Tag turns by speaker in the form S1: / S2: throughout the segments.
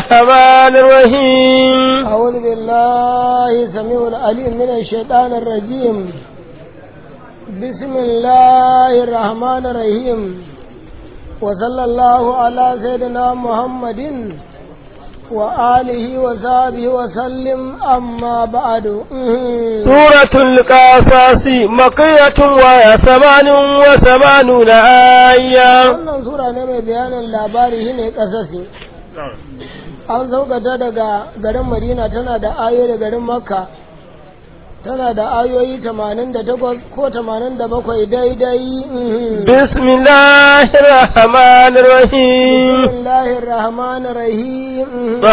S1: الرحمن الرحيم
S2: أعوذ بالله سميع العليم من الشيطان الرجيم بسم الله الرحمن الرحيم وصلى الله على سيدنا محمد وآله وصحبه وسلم أما بعد
S1: سورة القصص مقية وهي ثمان وثمانون آية
S2: wannan sura ne mai bayanin labari shine kasasi an saukata daga garin madina tana da ayoyi da garin makka tana da ayoyi 88 ko 87 daidai
S1: بسم الله الرحمن الرحيم
S2: bismillahir rahmanir rahim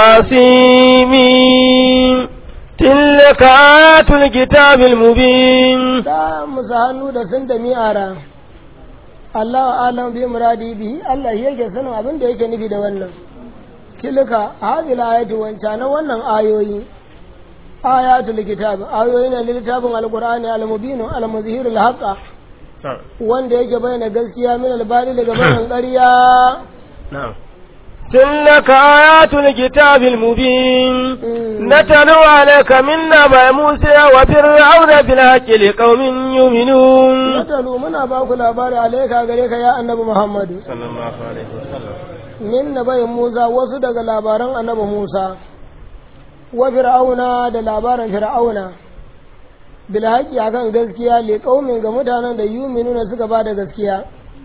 S1: طاسيمين تلك آيات الكتاب المبين
S2: da musu hannu da sun da mi'ara Allah alam bi muradi bihi Allah shi yake sanin abin da yake nufi da wannan tilka hadhihi ayatu wancanan wannan ayoyi ayatul kitab ayoyi ne littafin alqur'ani almubin almuzhir alhaqa wanda yake bayyana gaskiya min albali daga bayan ƙarya
S1: تلك آيات الكتاب المبين نتلو عليك من نبأ موسى وفرعون بالحق لقوم يؤمنون
S2: natalu muna ba ku labari alaika gare ka ya annabi muhammadu
S1: صلى الله عليه وسلم
S2: min nabayin Musa wasu daga labaran annabi Musa wa fir'auna da labaran fir'auna bil haqqi akan gaskiya li qaumin ga mutanen da yuminuna suka ba da gaskiya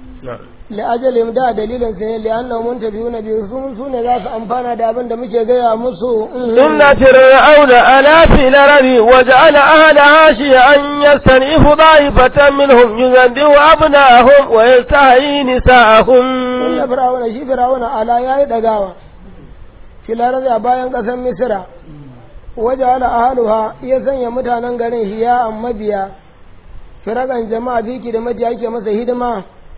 S2: li ajalin da dalilin sai li annahum muntabiyuna bi sun sune za su amfana da abin da muke gaya musu
S1: إن فرعون ألا في الأرض وجعل أهلها شيعا يستنئف ضائفة منهم يذبح أبناءهم ويستحيي نساءهم
S2: inna fir'auna shi fir'auna ala yayi dagawa filar a bayan kasar misra waje ala ahaluha ya sanya mutanen garin hiya mabiya firagan jama'a biki da majiya yake masa hidima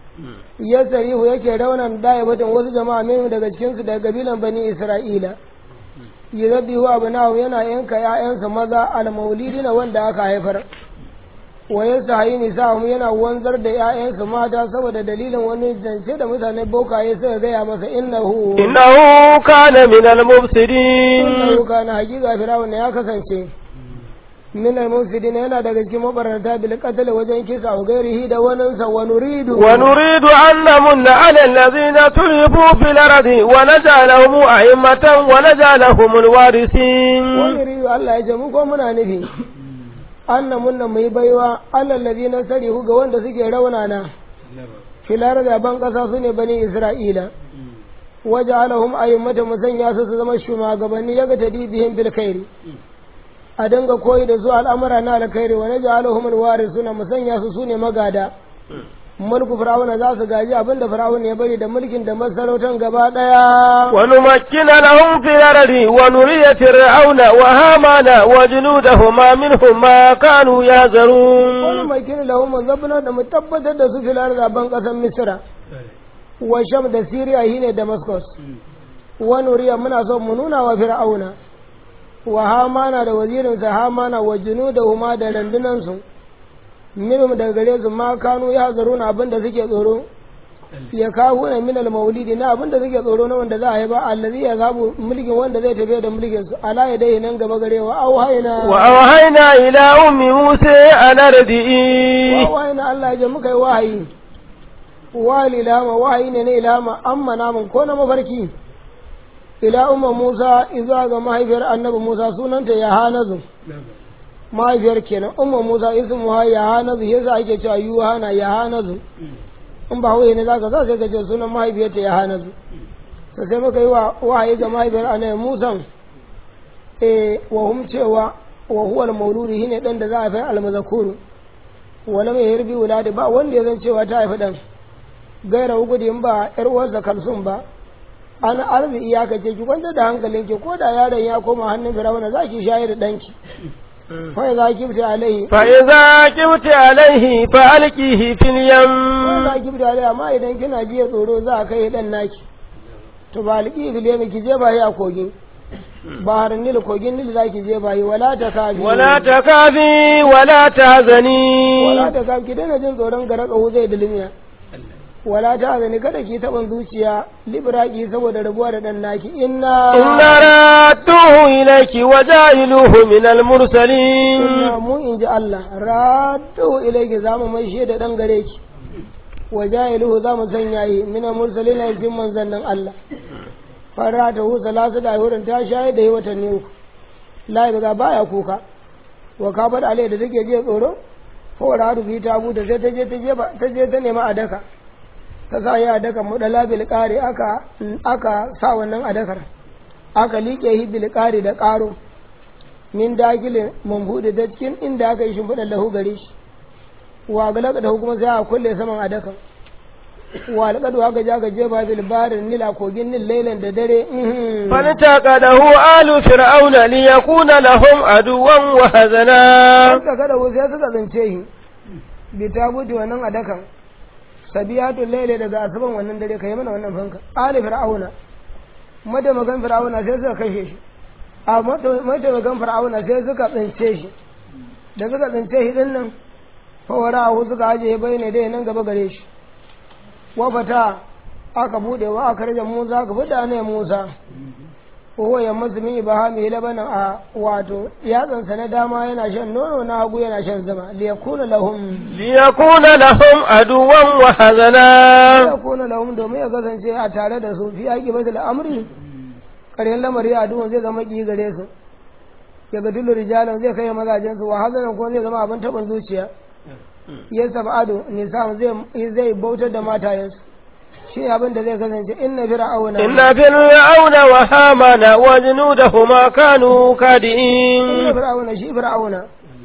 S2: ya sarihu yake raunan daya batun wasu jama'a min daga cikinsu daga kabilan bani isra'ila yuzabbihu abnahu yana yanka ƴaƴansa maza al-maulidina wanda aka haifar wa yasahi nisa'um yana wanzar da ƴaƴansa mata saboda dalilin wani zance da mutane bokaye suka gaya masa innahu
S1: إنه كان من المفسدين
S2: innahu kana hakika firawun ya kasance min al-mufsidin yana daga cikin mabarata bil qatl wajen kisa wa gairihi da waninsa wa nuridu
S1: ونريد أن نمن على الذين تلفوا في الأرض ونجعلهم أئمة ونجعلهم الوارثين
S2: wani riyu Allah ya ce mu ko muna nufi anna munna mai baiwa Allah ladina sarihu ga wanda suke raunana filar da ban kasa su ne bani Isra'ila waje alahum ayyummata musanya su su zama shugabanni yaga tadibihim bil khairi a dinga koyi da su al'amura na alkhairi wa naj'aluhum alwarisuna musanya su sune magada mulku fir'auna za su gaji abinda fir'auna ya bari da mulkin da masarautan gaba daya
S1: ونمكن لهم في الأرض ونري فرعون وهامان وجنودهما منهم ما كانوا
S2: wani
S1: يهزرون
S2: mai kiri lahum zabna da mu tabbatar da su filar zaben kasar misra wa sham da siriya shine damascus wa nuriya muna so mu nuna wa fir'auna wa hamana da wazirinsa hamana wa junudahuma da randunansu minhum daga gare su ma kanu ya zaruna abinda suke tsoro ya kawo na minal maulidi na abinda suke tsoro na wanda za a yi ba allazi ya zabu mulkin wanda zai tafi da mulkin su ala ya dai nan gaba gare wa auhayna
S1: وأوحينا إلى أم موسى أن أرضئيه
S2: wa wahayi na Allah ya muka yi wahayi wahayi ilama wahayi ne na ilama amma namun ko na mafarki ila umma Musa izuwa ga mahaifiyar annabi Musa sunanta Yahanazu mahaifiyar kenan umma Musa ismu ha Yahanazu yasa ake cewa Yuhana Yahanazu in ba huye ne zaka sa sai ka ce sunan mahaifiyarta Yahanazu to sai muka yi wa wahayi ga mahaifiyar annabi Musa eh wa hum cewa wa huwa al-mauludi shine dan da za a fi al-mazkuru wala mai yarbi wuladi ba wanda ya zan cewa ta haifi dan gaira gudun ba yar uwarsa kalsum ba an arzi iyaka ce ki kwanta da hankalin ki ko da yaron ya koma hannun firawuna za ki shayar da danki fa za ki fita alaihi
S1: فإذا كبت عليه فألقيه في
S2: fa
S1: اليم
S2: za ki fita alaihi amma idan kina jiya tsoro za a kai dan naki to ba alƙi filemi ki je ba yi a kogin bahar nil kogin nil za ki je ba yi wala ta kafi
S1: ولا تخافي ولا تحزني
S2: wala ta kafi ki daina jin tsoron garaka zai dulmiya wala ta azani kada ki taɓin zuciya libraki saboda rabuwa da ɗan naki inna
S1: إنا رادوه إليك وجاعلوه من المرسلين
S2: inna mu in ji Allah raddu ilayki za mu mai da ɗan gare ki wa jahiluhu za mu sanya yi mina mursalina cikin manzannin Allah fara ta hu salasu da wurin ta shaye da yi watanni uku la ga baya kuka wa ka bar alai da take je tsoro fora hadu bi ta buta sai ta je ta je ta je ta nema a daka ta sa ya daka mu dala bil qari aka aka sa wannan a dakar aka liƙe hi bil qari da ƙaro min dakilin mambuɗe ta cikin inda aka yi shimfiɗar lahu gare shi wa galaka da kuma sai a kulle saman a dakan wa alƙadu aka ja ka jefa bil barin nila kogin nil lailan da dare mhm.
S1: فالتقده آل فرعون ليكون لهم عدوا وهزنا
S2: suka kada wasu sai suka zance shi bi ta buɗe wannan a dakan sabiyatun laile daga asuban wannan dare ka yi mana wannan fanka ali fir'auna mataimakan fir'auna sai suka kashe shi a mataimakan fir'auna sai suka tsince shi da suka tsince shi din nan fawara hu suka ajiye bai ne dai nan gaba gare shi wafata aka bude wa aka rage musa ka fita ne musa ko ya masu min ibahami labanan a wato yatsansa na dama yana shan nono na hagu yana shan zama liyakuna lahum
S1: ليكون لهم عدوا وهزنا
S2: liyakuna lahum domin ya kasance a tare da su fi aiki basu al'amri ƙarshen lamari a duhun zai zama ƙi gare su ya ga tullu rijalan zai kai mazajen su wa hazanan kuma zai zama abin taɓin zuciya ya sab'adu nisan zai zai bautar da matayensu shi ne abin da zai kasance inna fir'auna
S1: إن فرعون وهامان وجنودهما كانوا
S2: inna
S1: كادئين
S2: fir'auna shi fir'auna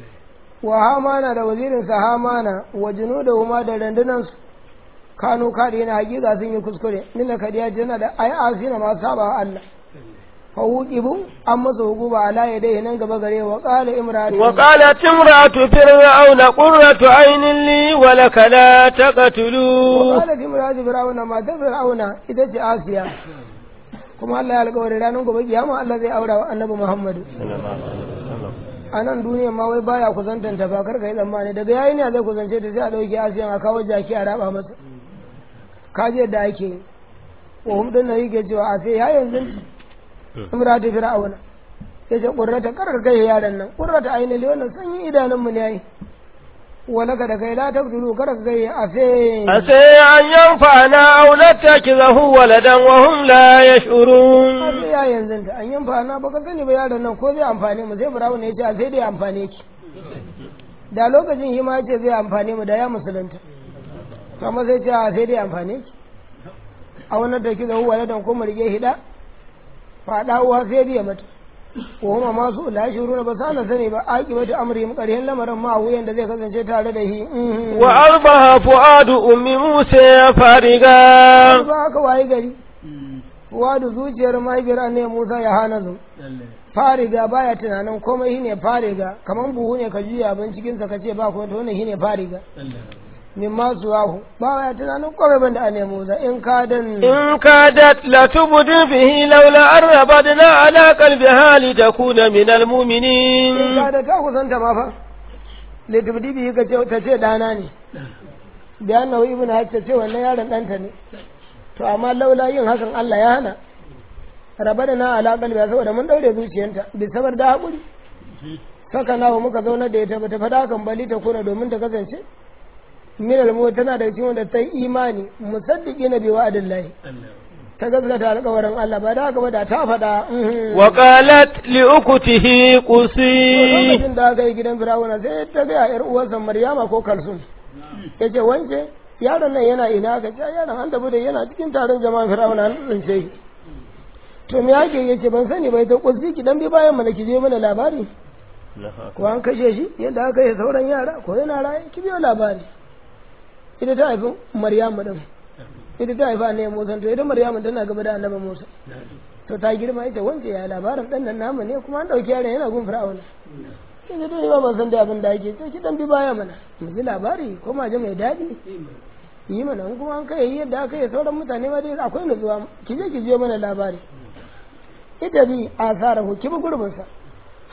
S2: wa hamana da wazirinsa hamana wa junudahuma da randunansu kanu kadi na hakika sun yi kuskure nina kadiya tana da ai asina ma saba wa Allah fa wuqibu an masa hukuba ala yadayhi nan gaba gare wa qala imratu
S1: وقالت امرأة فرعون قرة عين لي ولك لا تقتلوه
S2: qalat imratu fir'auna ma ta fir'auna ita ce asiya kuma Allah ya alƙawari ranar gobe kiyama Allah zai aura wa annabi Muhammadu a nan duniya ma wai baya kusantanta ba kar ka yi tsammani daga yayi ne zai kusance ta sai a ɗauki asiyan a kawo jaki a raba masa kaji yadda ake yi wa hum din nan yake cewa a sai ya yanzu imratu fir'auna ya ce ƙurrata karar kai yaran nan ƙurrata ainihin wannan sanyin idanun mu ne yayi wala ka da kai la taqtulu kar ka kai a sai
S1: عسى أن ينفعنا أو نتخذه ولدا وهم لا
S2: a
S1: يشعرون
S2: sai ya yanzu ta an yanfa na baka sani ba yaron nan ko zai amfane mu sai fir'auna ya ce a sai dai amfane ki da lokacin hima ya ce zai amfane mu da ya musulunta amma sai ce a sai dai amfane ki a wannan da ki zahu waladan ko mu rige hida faɗa uwa sai biya mata ko kuma masu la shuruna ba sa na sani ba aki mata amri mu ƙarshen lamarin ma wuyan da zai kasance tare da shi mhm.
S1: وأصبح فؤاد أم موسى فارغا
S2: ba aka wayi gari wadu zuciyar mahaifiyar ne Musa ya hana zu fariga baya tunanin komai shine fariga kaman buhu ne ka juya abin cikin sa kace ba kuma to wannan shine fariga min ma suwahu ba ya tunanin komai banda ane Musa in ka dan
S1: إن كادت لتبدي به لولا أن ربطنا على قلبها لتكون من
S2: in
S1: المؤمنين
S2: ka da ta kusanta ma fa litubdi bihi ka ce ta ce dana ne da annahu ibnu hajja ce wannan yaron danta ne to amma laula yin hakan Allah ya hana rabadana ala qalbi saboda mun daure zuciyarta bi sabar da hakuri saka nawa muka zauna da ita bata fada kan bali ta kuna domin ta kasance min almu tana da cikin wanda ta yi imani musaddiqi na bi wa'adillahi ta gaskata alƙawarin Allah ba da haka ba da ta faɗa mhm.
S1: وقالت لأخته قصي
S2: lokacin da aka yi gidan firawuna sai ta ga yar uwarsa maryama ko kalsum ya ce wance yaron nan yana ina ka ce yaron an tafi da yana cikin taron jama'an firawuna an tsince shi to me yake ya ce ban sani bai ta kusi ki dan bi bayan mana ki je mana labari ko an kashe shi yadda aka yi sauran yara ko yana raye ki biyo labari ita ta haifi maryamu din ita ta haifa ne musa to ita maryamu tana gaba da annabi musa to ta girma ita wance ya labarin dan nan namu ne kuma an dauki yaron yana gun fir'auna sai da dai ba ban san da abin da ake to ki dan bi baya mana mu ji labari ko ma ji mai dadi yi mana in kuma an kai yadda aka yi sauran mutane ma dai akwai nutsuwa ki je ki je mana labari ita bi asarahu ki bi gurbin sa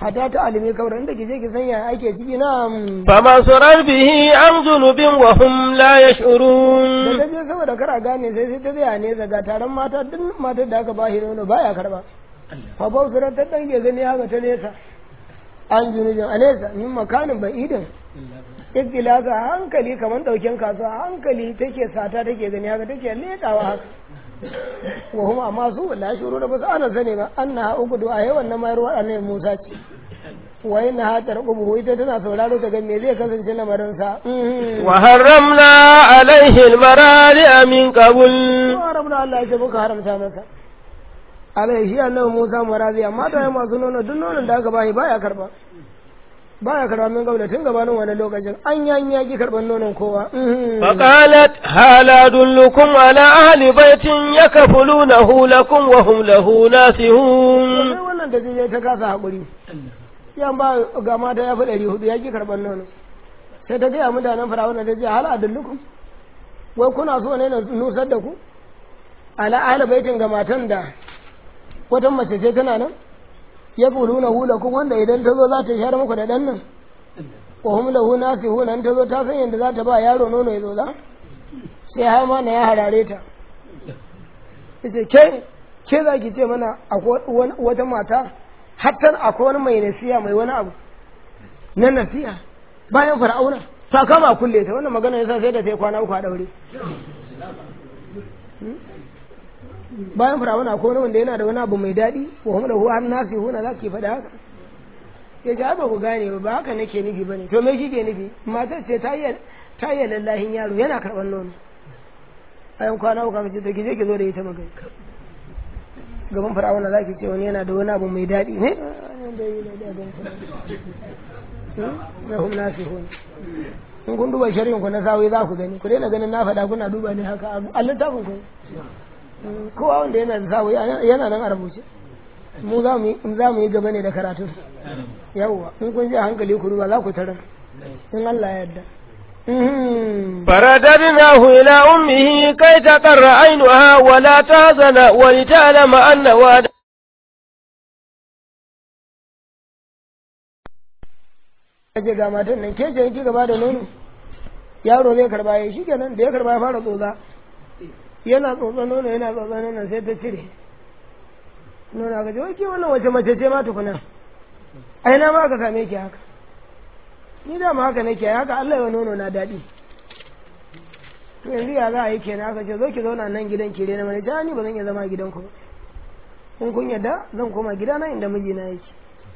S2: hata ta alimi kawai inda ki je ki sanya ake ciki na
S1: فبصرت به عن جنب وهم لا
S2: da
S1: يشعرون
S2: ta je saboda kara gane sai sai ta tsaya ne daga taron mata duk matar da aka bashi nono baya karba fa bausura ta dan ke gani haka ta nesa an junujin a nesa min makanin ba'idin ikilasa a hankali kamar dauken kasuwa a hankali take sata take gani haka take letawa haka wa kuma amma su la shuru da basu ana sani ba annaha ugudu a yawan na mayar waɗannan Musa ce wa inna ha tarqubu ita tana sauraro ta ga me zai kasance lamarin sa
S1: وحرمنا عليه المرارع من قبل
S2: wa rabbuna Allah ya ce muka haramta masa alai shi annabi Musa marazi amma da masu nono duk nonon da aka bashi baya karba baya karba min gaula tun gabanin wani lokacin an yanyi yaki karban nonon kowa
S1: فقالت هل أدلكم على أهل بيت يكفلونه لكم وهم له ناسهون
S2: sai wannan da je ta kasa haƙuri yan ba ga mata ya fi ɗari hudu ya ki karɓar nono sai ta gaya mutanen firawuna ta ce hal adullukum wai kuna so ne na nusar da ku ala ahli baitin ga matan da wata mace ce tana nan ya kuluna hulakum wanda idan ta zo za ta share muku da ɗan nan wa hum lahu nasihuna in ta zo ta san yadda za ta ba yaro nono ya zo za sai har ma na ya harare ta yace ke ke za ki ce mana akwai wani- wata mata hatta akwai wani mai nasiya mai wani abu na nasiya bayan fir'auna ta kama a kulle ta wannan magana yasa sai da ta yi kwana uku a daure Hmm? bayan fir'auna akwai wani wanda yana da wani abu mai daɗi wa hum lahu an nasi huna za ki faɗa haka ya ji ba ku gane ba ba haka nake nufi bane to me kike nufi matar ce ta yi ta yi lallahin yaro yana karɓar nono bayan kwana uku aka ce to ki je ki zo da ita magana gaban fir'auna za ki ce wani yana da wani abu mai daɗi ne da hum nasihun in kun duba shari'in ku na sawi za ku gani ku daina ganin na faɗa kuna duba ne haka a littafin ku kowa wanda yana da sawi yana nan a rubuce mu za mu yi za mu yi gaba ne da karatun yawwa in kun ji a hankali ku duba za ku tarar in Allah ya yarda Mhm.
S1: فرددناه إلى أمه كي تقر عينها ولا تحزن ولتعلم أن وعد
S2: ce ga matan nan ke ce ki gaba da nono yaro zai karba ya shi kenan da ya karba ya fara tsotsa yana tsotsa nono yana tsotsa nono sai ta cire nono aka ce wai ke wannan wace mace ce ma tukuna ai na ma ka same ki haka ni da ma haka nake haka Allah ya nono na daɗi to yanzu ya za a yi kenan aka ce zo ki zauna nan gidan ki rena mana ta ni ba zan iya zama gidan ku ba in kun yadda zan koma gidana inda mijina yake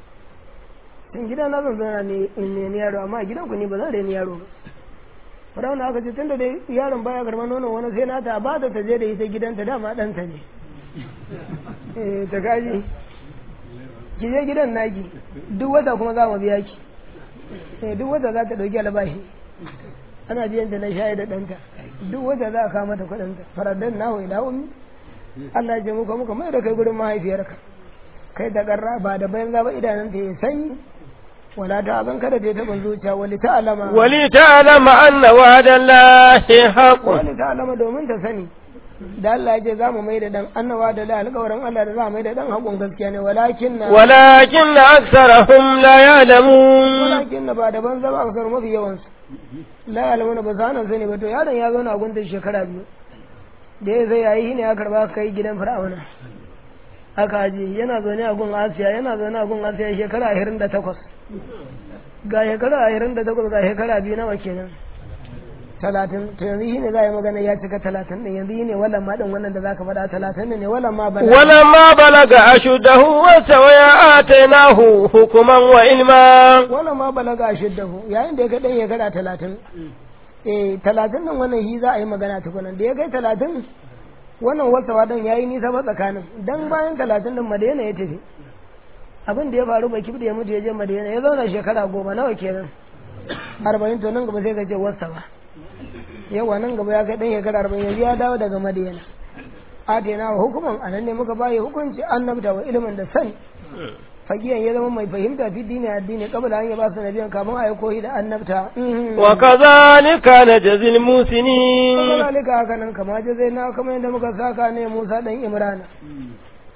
S2: in gida na zan zauna ne in ne yaro amma a gidan ku ni ba zan reni yaro ba Firawuna aka ce tunda dai yaron baya karɓar nonon wani sai nata ba da ta je da ita gidanta dama ɗanta ne eh ta kaji ki je gidan naki duk wata kuma za mu biya ki eh duk wata za ta ɗauki albashi ana biyan ta na shayi da ɗanta duk wata za a kawo mata kuɗinta faraddan nahu ila ummi Allah ya ce muka muka mai da kai gurin mahaifiyarka kai da ƙarra ba da bayan zaba idanunta ya sanyi wala ta zan kada ta taɓa zuciya wali ta alama
S1: ولتعلم أن وعد الله حق
S2: wali ta alama domin ta sani da Allah ya ce za mu mai da dan annawa da la alƙawarin Allah da za mu mai da dan haƙon gaskiya ne walakin na
S1: ولكن أكثرهم لا يعلمون
S2: walakin na ba da ban zama a kasar mafi yawansu la alamuna ba sa nan sani ba to yaron ya zauna a gunta shekara biyu da ya zai yayi ne ya karba kai gidan fir'auna aka aje yana zaune a gun asiya yana zaune a gun asiya shekara ashirin da takwas ga shekara ashirin da takwas ga shekara biyu nawa kenan talatin to yanzu shi ne za a yi magana ya cika talatin ɗin yanzu shi ne wallan ma ɗin wannan da za ka faɗa talatin ne wallan ma bala
S1: ولما بلغ أشده واستوى آتيناه حكما وعلما
S2: wallan ma balaga shiddahu yayin da ya kai ɗan shekara talatin eh talatin ɗin wannan shi za a yi magana tukunan da ya kai talatin wannan wasawa ɗin ya yi nisa ba tsakanin dan bayan talatin ɗin madina ya tafi abin da ya faru bai kibda ya mutu ya je madina ya zauna shekara goma nawa kenan arba'in to nan gaba sai ka ce wasawa yawa nan gaba ya kai ɗan shekara arba'in yanzu ya dawo daga madina atena wa hukuman anan ne muka bayi hukunci annabta wa ilimin da sani fagiyan ya zama mai fahimta fi dini addini kabla an ya ba su nabiyan kamun a yi koyi da annabta
S1: وكذلك نجزي المحسنين
S2: kuma zalika haka nan kama je zai na kamar yadda muka saka ne Musa dan Imrana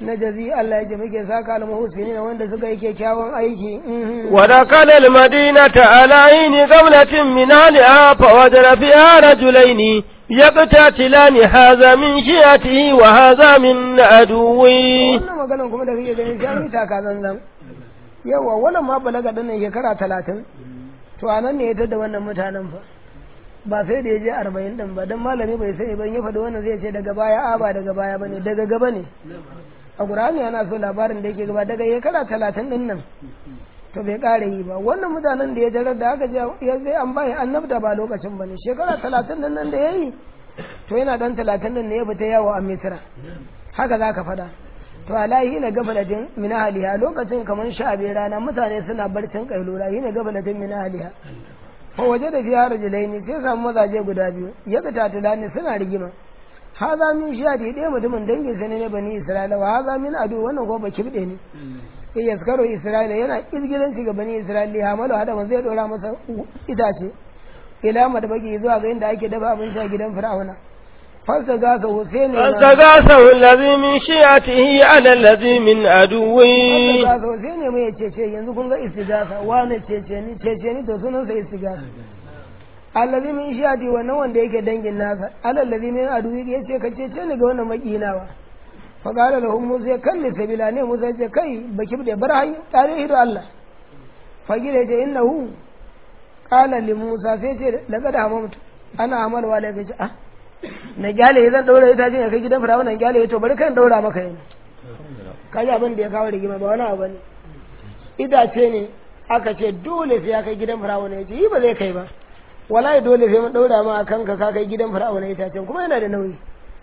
S2: na jazi Allah ya ce muke saka al-muhsinin wanda suka yi kyakkyawan aiki mhm.
S1: ودخل المدينة على عين قبلة من أهلها فوجد فيها رجلين يقتتلان هذا من شيعته وهذا من عدوه
S2: wannan maganan kuma da kake gani sai an yi taka zanzan yawa wannan ma balaga din shekara talatin to a nan ne ya tada wannan mutanen fa ba sai da ya je arba'in din ba don malami bai sani ban ya faɗi wannan zai ce daga baya a ba daga baya ba ne daga gaba ne a ƙur'ani ana so labarin da yake gaba daga shekara talatin din nan to bai ƙara yi ba wannan mutanen da ya tarar da aka je ya zai an bayi annabta ba lokacin ba ne shekara talatin din nan da ya yi to yana dan talatin din ne ya fita yawo a misira haka za ka faɗa to alahi na gafalatin min ahliha lokacin kamar sha biyar rana mutane suna barcin kailula yi na gafalatin min ahliha fa waje da fiya rajulaini sai samu mazaje guda biyu ya ga tatulani suna rigima haza min shiyadi ɗaya mutumin dangin sa ne na bani isra'ila wa haza min adu wannan ko baki bide ne ya yaskaro isra'ila yana izgilanci ga bani isra'ila ya hamalu hada man zai dora masa itace ila madabaki zuwa ga inda ake dafa abinci a gidan fir'auna fasa gasa Hussein
S1: فاستغاثه الذي من شيعته على الذي من عدوه
S2: gasa Hussein ne mai cece yanzu kun ga istigasa wane cece ni cece ni to sunan sa istigasa allazi min shiyati wannan wanda yake dangin nasa alallazi min aduwi yace ka cece ni ga wannan makinawa fa qala lahum musa kalli sabila ne musa ce kai baki bude bar hanya tare hido Allah fa gida ce innahu qala li musa sai ce laqad hamamtu ana amalwa la gaji ah na gyale zan daura ita ce kai gidan firawa na gyale to bari kan daura maka yanzu kaji abin da ya kawo rigima ba wani abu ne idace ne aka ce dole sai ya kai gidan firawa ne yace yi ba zai kai ba wallahi dole sai mun daura ma akan ka ka kai gidan firawa ne itacen kuma yana da nauyi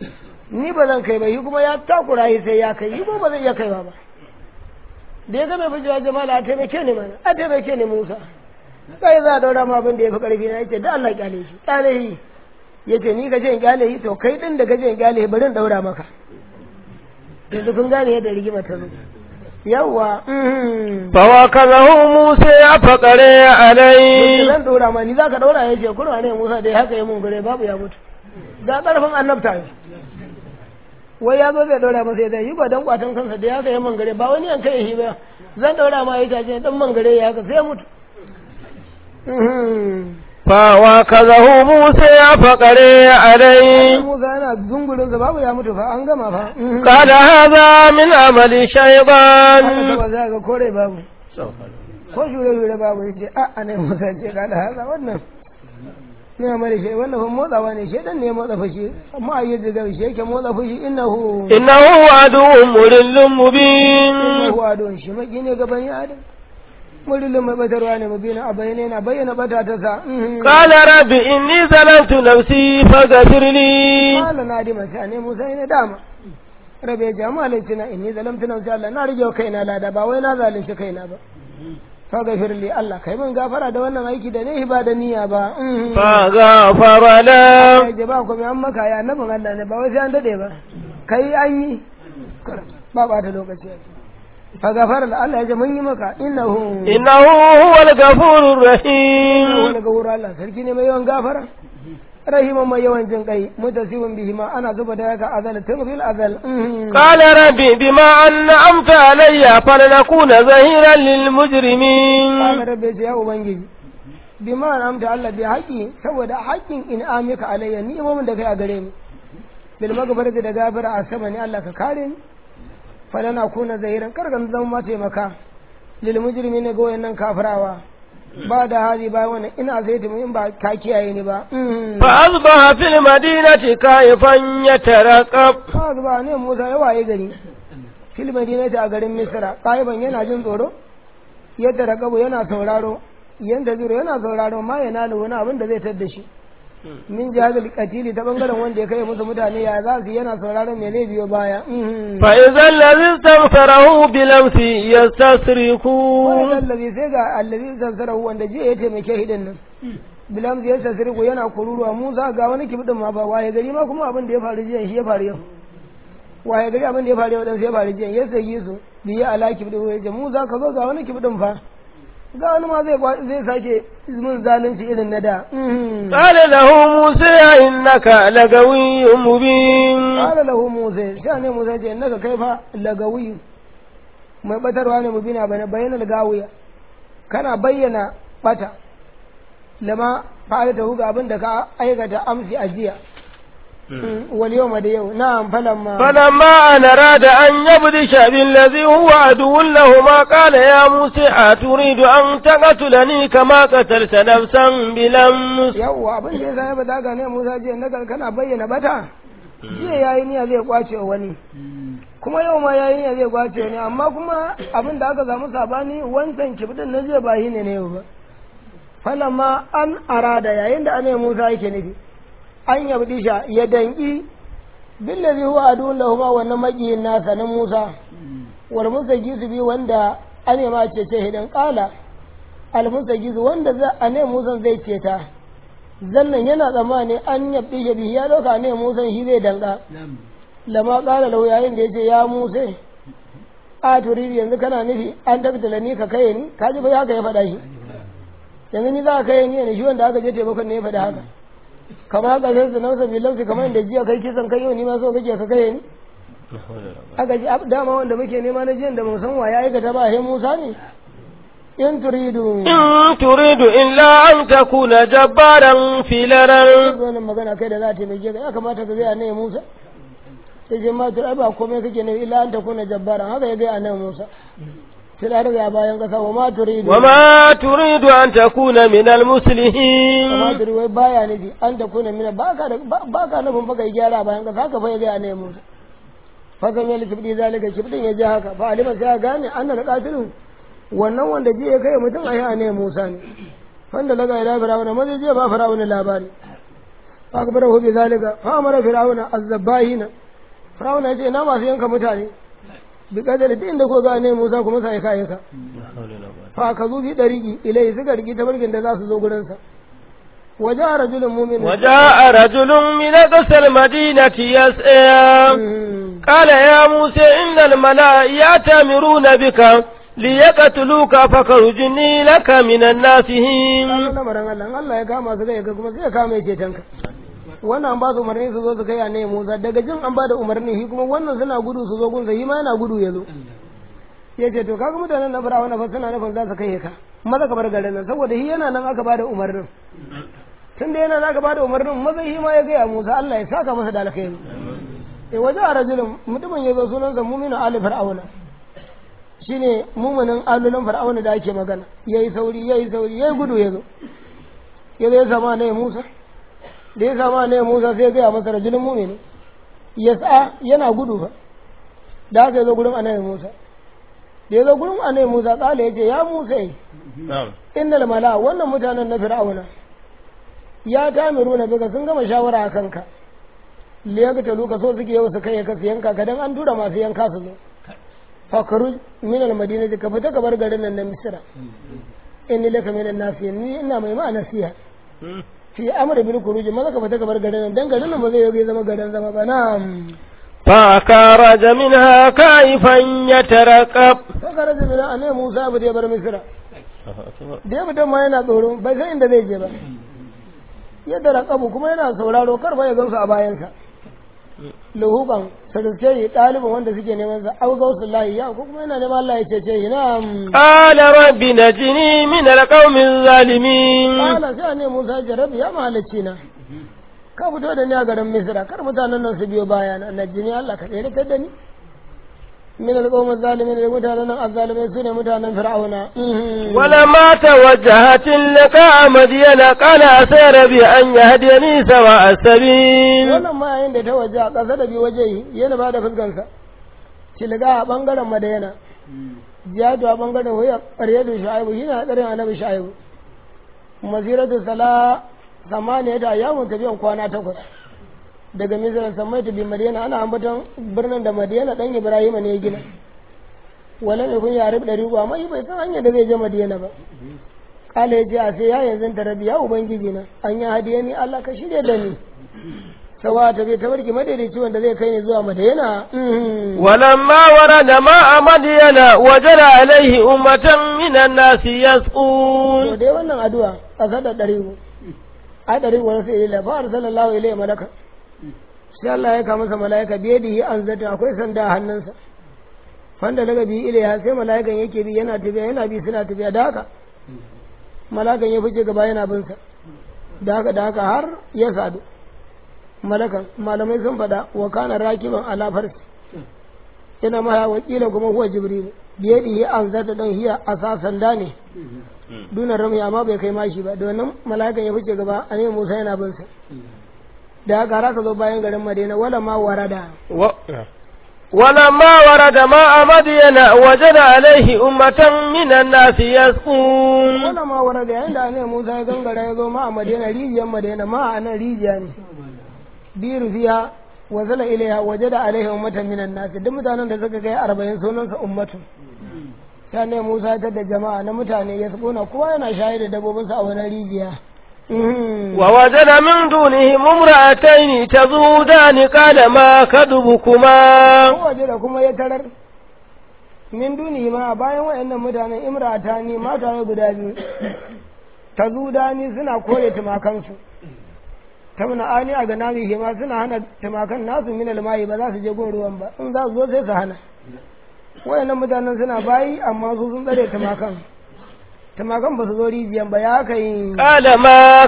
S2: ni ba zan kai ba yi kuma ya takura yi sai ya kai yi ko ba zai iya kaiwa ba da ya ga mai fujewa jama'a a taimake ni mana a taimake ni musa kai za a daura ma abin da ya fi karfi na yace da Allah kyale shi kyale shi yace ni ka je in kyale shi to kai din da ka je in kyale shi bari in daura maka yanzu kun gane yadda rigima ta zo yawwa mhm.
S1: فوكله موسى فقري عليه
S2: zan daura ma ni za ka daura ya ce kurwa ne musa dai haka ya mun gure babu ya mutu ga karfin annabta ne wai ya zo zai daura masa ya zai yi ba dan kwatan kansa da ya kai man gare ba wani an kai shi ba zan daura ma ya ce dan man gare ya haka sai ya mutu Mhm.
S1: فوكله موسى فقري عليه
S2: Musa yana zungurinsa babu ya mutu fa an gama fa Mhm.
S1: قال هذا من عمل
S2: haka
S1: الشيطان
S2: ba za ga kore babu ko shure shure babu ya ce a a ne Musa ce kada haza wannan ne mare shi wannan fa motsawa ne shedan ne ya motsa fushi amma a yi jiga shi yake motsa fushi innahu
S1: إنه عدو مضل مبين
S2: innahu adon shi maki ne ga bani adam murilin mai batarwa ne mabina a bayyana yana bayyana bata ta sa Mhm.
S1: قال رب إني ظلمت نفسي فاغفر لي
S2: Kala na di mace ne Musa ne dama. Rabe ya jama'a laifi na inni zalamtu nafsi Allah na rage wa kaina lada ba wai na zalunci kaina ba. Fa gafir li Allah kai min gafara da wannan aiki da ne ba da niyya ba. Mhm.
S1: فغفر له
S2: Ya ce ba ku mai an maka ya annabin Allah ne ba wai sai an dade ba. Kai an yi. Ba ba ta lokaci. Fa gafara la Allah ya ce mun yi maka innahu
S1: إنه هو الغفور الرحيم
S2: wani ga wurin Allah sarki ne mai yawan gafara. Rahiman mai yawan jin kai mutasibin bihi ma ana zuba da yaka azal tun fil azal. Mhm.
S1: قال ربي بما أنعمت علي فلنكون ظهيرا للمجرمين
S2: Kama rabbe ce ya Ubangiji, bi ma amta Allah bi haƙi saboda haƙin in amika alayya ni imamin da kai a gare ni. Bil magabarta da gafara a sama ne Allah ka kare ni. Fala na kuna zahiran karkan zama ma taimaka. Lil mujrimi ne ga wayannan kafirawa. Ba da hali ba wannan ina zai tumi in ba ka kiyaye ni ba. Mm.
S1: فأصبح في المدينة كائفا يترقب
S2: Ba zuba ne Musa ya waye gari. Fil madinati a garin Misra, ƙaiban yana jin tsoro. Yadda rakabu yana sauraro. Yanda zuro yana sauraro ma yana da wani abin da zai tadda shi. min jihazul katili ta bangaren wanda ya kai musu mutane ya za su yana sauraron me zai biyo baya Mhm.
S1: فإذا الذي استغفره بلمس يستصرخون
S2: wani lallabi sai ga allazi sassarahu wanda jiya ya taimake hidin nan bilam ya sassariku yana kururuwa musa ga wani kibdin ma ba waye gari ma kuma abin da ya faru jiya shi ya faru yau waye gari abin da ya faru yau dan sai ya faru jiya ya sagi su biya ala kibdin ya ce musa ka zo ga wani kibdin fa ga wani ma zai kwa- zai sake mun zalunci irin na da Mhm.
S1: قال له موسى إنك لغوي مبين
S2: Kala lahu Musa, sha ne Musa ce, naka kai fa lagawi mai batarwa ne mu bina bane bayyana gawiya. Kana bayyana bata, lama fa'ala ta huga abin da ka aikata amsi a jiya. Wal yau da yau, na'am falamma.
S1: فلما أن أراد أن يبدش بالذي هو عدو لهما قال يا موسى أتريد أن تقتلني كما قتلت نفسا بلمس
S2: Yawwa abin da ya sa ya bada ga ne Musa ce, naka kana bayyana bata. Jiya yayi niyya zai kwace wa wani. Kuma yau ma yayi niyya zai kwace wani, amma kuma abin da aka samu sabani wancan kibdin na jiya ba shi ne na yau ba. falamma an arada yayin da anai Musa yake nufi an yabdisha ya danki billazi huwa adun lahuma wannan makiyin nasa na Musa wal musagisu bi wanda ane ma ce ce hidan kala al musagisu wanda za anai Musa zai ce ta zannan yana tsammani an yabdisha bi ya dauka anai Musa shi zai danka lama kala lau yayin da yace ya Musa a turidi yanzu kana nufi an tabbata ni ka kai ni ka ji fa ya ka ya faɗa shi yanzu ni za ka kai ni ne shi wanda aka je taimakon ne ya faɗi haka kamar haka sai su nausa bi lausi kamar inda jiya kai kisan kai yau ni ma so kake ka kai ni aka ji ab- dama wanda muke nema na jiyan da mu san wa ya aikata ba he Musa ne in turidu
S1: إن تريد إلا أن تكون جبارا في الأرض
S2: wannan magana kai da za ta taimake ka ya kamata ka gaya ne Musa sai ce ma tur ai ba komai kake ne illa an takuna jabbaran haka ya gaya nan Musa sai da daga bayan kasa wa ma turidu
S1: وما تريد أن تكون من
S2: amma
S1: المسلمين
S2: turi wai baya nufi an takuna mina baka da baka nufin baka yi gyara bayan kasa haka fa ya gaya ne Musa fakan yali kibdi zalika kibdin ya ji haka fa alima sai ya gane annal qatilun wannan wanda ji ya kai mutum ai ne Musa ne wanda laga ila fir'auna maza je ba fir'auna labari fa akbarahu bi zalika fa amara fir'auna az-zabahina fir'auna yace na masu yanka mutane bi kadari duk inda ko ga ne Musa kuma sai kai ka fa ka zo bi dariki ilai suka rigi ta barkin da za su zo gurin sa waja rajulun mu'min
S1: وجاء رجل من أقصى المدينة يسعى
S2: Mm.
S1: قال يا موسى إن الملأ يأتمرون بك ليقتلوك فخرجني لك من الناسين
S2: Ranar lamarin Allah, in Allah ya kama su kai ka kuma sai ya kama ya ceton ka. Wannan an ba su umarni su zo su kai ne Musa daga jin an ba da umarni shi kuma wannan suna gudu su zo gunsa shi ma yana gudu ya zo. Ya ce to kaga mutanen na fara wannan fa suna nufin za su kai ka. Maza ka bar garin nan saboda shi yana nan aka ba da umarnin. Tun da yana nan aka ba da umarnin maza shi ma ya gaya Musa Allah ya saka masa da alkhairi. Eh waje a rajulun mutumin ya zo sunansa muminu ali fir'auna. shine mumunin alulan fir'auna da ake magana yayi sauri yayi sauri yayi gudu ya zo ya zo ya sama ne Musa da ya sama ne Musa sai ya gaya masa rajulun mumini ya sa yana gudu fa da haka ya zo gurin annabi Musa da ya zo gurin annabi Musa kala ya ce ya Musa
S1: نعم
S2: innal mala wannan mutanen na fir'auna ya tamiru na bika sun gama shawara a kanka liyaga ta luka so suke yau su kai ka su yanka ka dan an tura masu yanka su zo fakaru min al madinati ka fita ka bar garin nan na misra inni laka min an-nasihin ni ina mai ma nasiha fi amri bil khuruj maza ka fita ka bar garin nan dan garin nan ba zai yi zama garin zama ba na'am
S1: فخرج منها كائفا يترقب
S2: fakara da mina anai Musa ba zai bar misra da ya fita ma yana tsoro bai san inda zai je ba yadda raƙabu kuma yana sauraro kar fa ya gamsu a bayansa luhuban sadauke yi ɗalibin wanda suke neman sa au gausu lahi ya ko kuma yana neman Allah ya cece shi na
S1: قال رب نجني من القوم الظالمين
S2: kala sai ne Musa ya rabi ya mahalicci na ka fito da ni a garin Misra kar mutanen nan su biyo baya na najini Allah ka tsere da ni min alqawmi zalimin da mutanen nan azzalimai su ne mutanen fir'auna
S1: ولما توجه تلقاء مدين قال عسى ربي أن يهديني سواء السبيل
S2: wannan ma yayin da ta waje a ƙasa da bi waje yana ba da fuskansa tilga a ɓangaren madayana jihadu a ɓangaren waya ƙaryatu shu'aibu shi na ƙarin annabi shu'aibu masiratu sala samaniya ta yawon tafiyan kwana takwas daga misiran samai ta bi madiyana ana ambaton birnin da madiyana ɗan ibrahima ne ya gina wala mai kun yare ɗari uku amma bai san hanyar da zai je madiyana ba kala ya ce a sai ya yanzu ta rabi ya ubangiji na an yi hadiya ni allah ka shirya da ni sawa ta bai tabarki madaidaici wanda zai kai ni zuwa madina mhm.
S1: ولما ورد ماء مدين وجد عليه أمة من الناس
S2: to
S1: يسقون
S2: dai wannan addu'a a sada ɗari a ɗari wani sai ila fa arsalallahu ilayhi malaka sai Allah ya kama masa malaika biye da yi an zata akwai sanda a hannunsa wanda daga bi ilayha sai malaikan yake bi yana tafiya yana bi suna tafiya da haka malakan ya fice gaba yana bin sa da haka da haka har ya sadu malakan malamai sun faɗa wa kana rakiban ala farsi yana ma wakila kuma huwa jibril biye da yi an zata don hiya asa sanda ne duna rami amma bai kai mashi ba da wannan mala'ikan ya fice gaba a ne musa yana bin sa da haka har aka zo bayan garin madina wala ma warada
S1: و... ولما ورد ماء مدين وجد عليه أمة من الناس يسقون
S2: wala ma warada yayin da ne musa ya gangara ya zo ma a madina rijiyar madina ma a nan rijiya ne biyu fiya wa zala ilaiha wajada alaihi ummatan minan nas duk mutanen da suka kai 40 sunansa ummatu sai ne musa ya tada jama'a na mutane ya tsona kowa yana shayar da dabbobinsa a wani rijiya Mhm.
S1: ووجد من دونهم امرأتين تذودان قال ما كذبكما
S2: waje da kuma ya tarar min duni ma bayan wayannan mutanen imrata ne mata ne guda biyu ta zudani suna kore tumakansu ta muna ani a ganami ma suna hana tumakan nasu min almai ba za su je gun ruwan ba in za su zo sai su hana wayannan mutanen suna bayi amma su sun tsare tumakan tumakan ba su zo rijiyan ba ya kai
S1: قال ما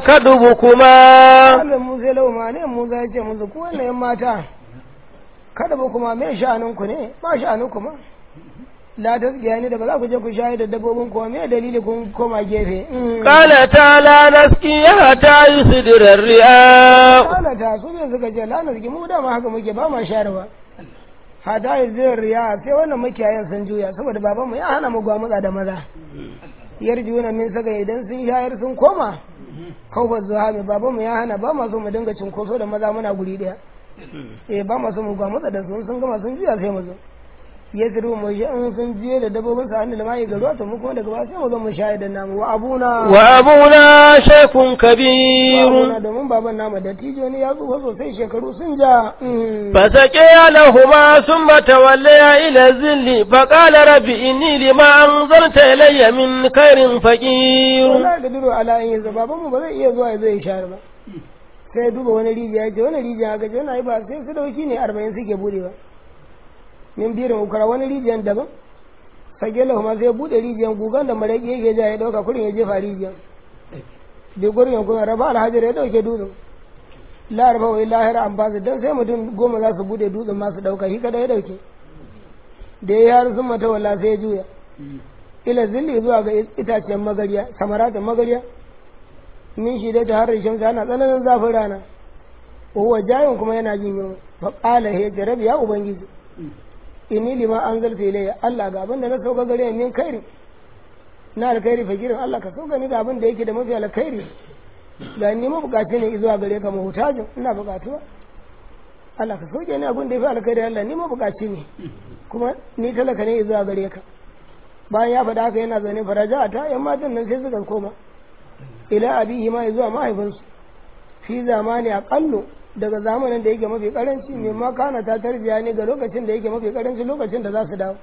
S1: كذبكما
S2: Allah Musa ya lau ma ne Musa ya ce musu ku wannan yan mata kada ba kuma me sha'anin ku ne ba sha'anin ku ma la tasgiya ne da ba za ku je ku shayar da dabbobin ku me dalili kun koma gefe Mm.
S1: قالتا لا نسقي حتى يصدر الرئاء
S2: kana ta su ne suka ce la nasgi mu da ma haka muke ba ma shayarwa hada izir riya sai wannan makiyayan sun juya saboda babanmu ya hana mu gwamutsa da maza yarjuna min saka idan sun shayar sun koma kawfar zuwa mai babanmu ya hana ba ma so mu dinga cinkoso da maza muna guri daya eh ba ma so mu gwamutsa da su sun gama sun juya sai mu zo ya tsiru mu shi in sun jiye da dabbobin sa hannu da mai ga ruwa to mu kuma daga ba sai mu zo mu shayar da namu wa abuna
S1: وأبونا شيخ
S2: wa
S1: كبير
S2: abuna domin baban namu da tijo ne ya tsufa sosai shekaru sun ja mm.
S1: فسقي لهما ثم تولي إلى الذل فقال رب إني لما أنزلت إلي من خير فقير
S2: wala da duro ala in yanzu babanmu ba zai iya zuwa ya zo ya shayar ba sai ya duba wani rijiya ya ce wani rijiya ga jana yi ba sai su dauki ne arba'in suke bude ba min birin ukura wani rijiyan daban sage lahu ma sai ya bude rijiyan gugan da maraƙi yake ja ya dauka kurin ya jefa rijiyan bi gurin ya kuma raba alhajar ya dauke dutsen la raba wa lahira an basu dan sai mutum goma za su bude dutsen ma su dauka shi kada ya dauke da ya har sun mata walla sai ya juya ila zilli zuwa ga itacen magariya samaratin magariya min shi da ta har shamsa ana tsananin zafin rana huwa jayin kuma yana jin yunwa fa qala he jarabi ya ubangiji inni lima anzalta ilayya Allah ga abin da na sauka gare ni min kairi na alkhairi fakirin Allah ka sauka ni da abin da yake da mafi alkhairi ga ni mabukaci ne zuwa gare ka mahutajin ina bukatuwa Allah ka sauke ni abin da yafi alkhairi Allah ni mabukaci ne kuma ni talaka ne zuwa gare ka bayan ya faɗa haka yana zaune faraja ta yan matan nan sai suka koma ila abihi ma zuwa mahaifinsu fi zamani aqallu daga zamanin da yake mafi karanci mai ma kana ta tarbiya ne ga lokacin da yake mafi karanci lokacin da za su dawo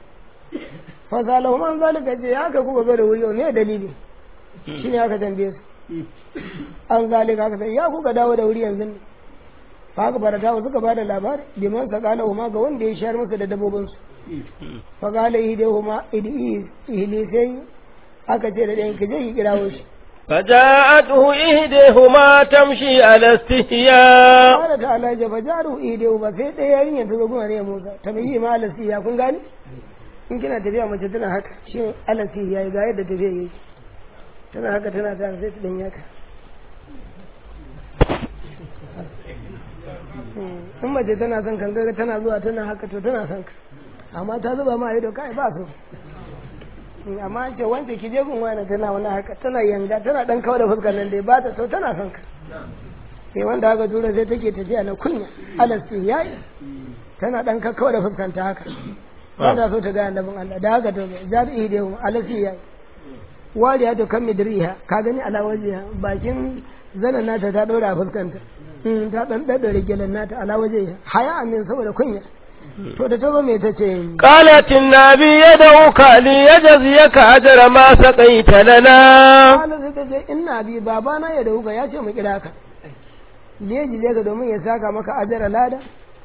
S2: fa salahu man zalika ce ya ka kuka zo da wuri ne dalili shine aka tambaye su an zalika aka sai ya kuka dawo da wuri yanzu ne fa haka barata suka bada labari biman sakalahu ma ga wanda ya shayar musu da dabbobinsu fa qala ihdihuma idi ihlisai aka ce da ɗayan ki je ki kirawo shi
S1: فجاءته إحداهما تمشي على استحياء
S2: qala ta'ala ja fajaru ihdihu ba sai ɗaya yarinya ta zo guna ne Musa ta bai ma alasi ya kun gani in kina tafiya mace tana haka shi alasi ya yi ga yadda tafiya yake tana haka tana ta sai ta dan yaka in mace tana son kan ga tana zuwa tana haka to tana son ka amma ta zuba ma ido kai ba so amma ce wanda ki je gun wani tana wani haka tana yanga tana dan kawo da fuskar nan dai ba ta so tana son ka sai wanda haka tura sai take tafiya na kunya alasti yayi tana dan kawo da fuskar ta haka ba ta so ta ga annabin Allah da haka to jar ihdehu alasti yayi wariya to kan midriha ka gani ala wajiha bakin zanen nata ta ɗora a fuskanta Mm, ta ɗan ɗaɗɗare gyalen nata ala waje haya amin saboda kunya to da ta zo me ta ce
S1: قالت النبي يدعوك ليجزيك أجر ما سقيت لنا
S2: Kala sai ta ce ina bi babana ya dauka ya ce mu kira ka leji ka domin ya saka maka ajara lada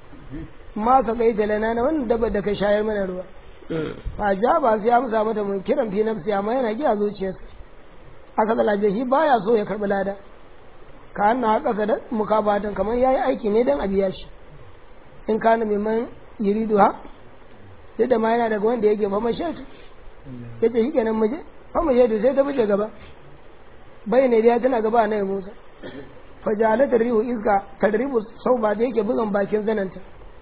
S2: ma ka kai talana na wannan dabba da ka shayar mana ruwa fa ja ba sai amsa mata mun kiran fi nafsi amma yana giya zuciyarsa aka da lafiya shi baya so ya karbi lada ka hanna haka sa da mukabatan kamar yayi aiki ne dan a biya shi in kana mimman yiridu ha sai da ma yana daga wanda yake fa mashaitu yace shi kenan muje fa mashaitu sai ta fice gaba bai ne ya tana gaba na Musa fajalata rihu iska tadribu sau ba da yake bugan bakin zananta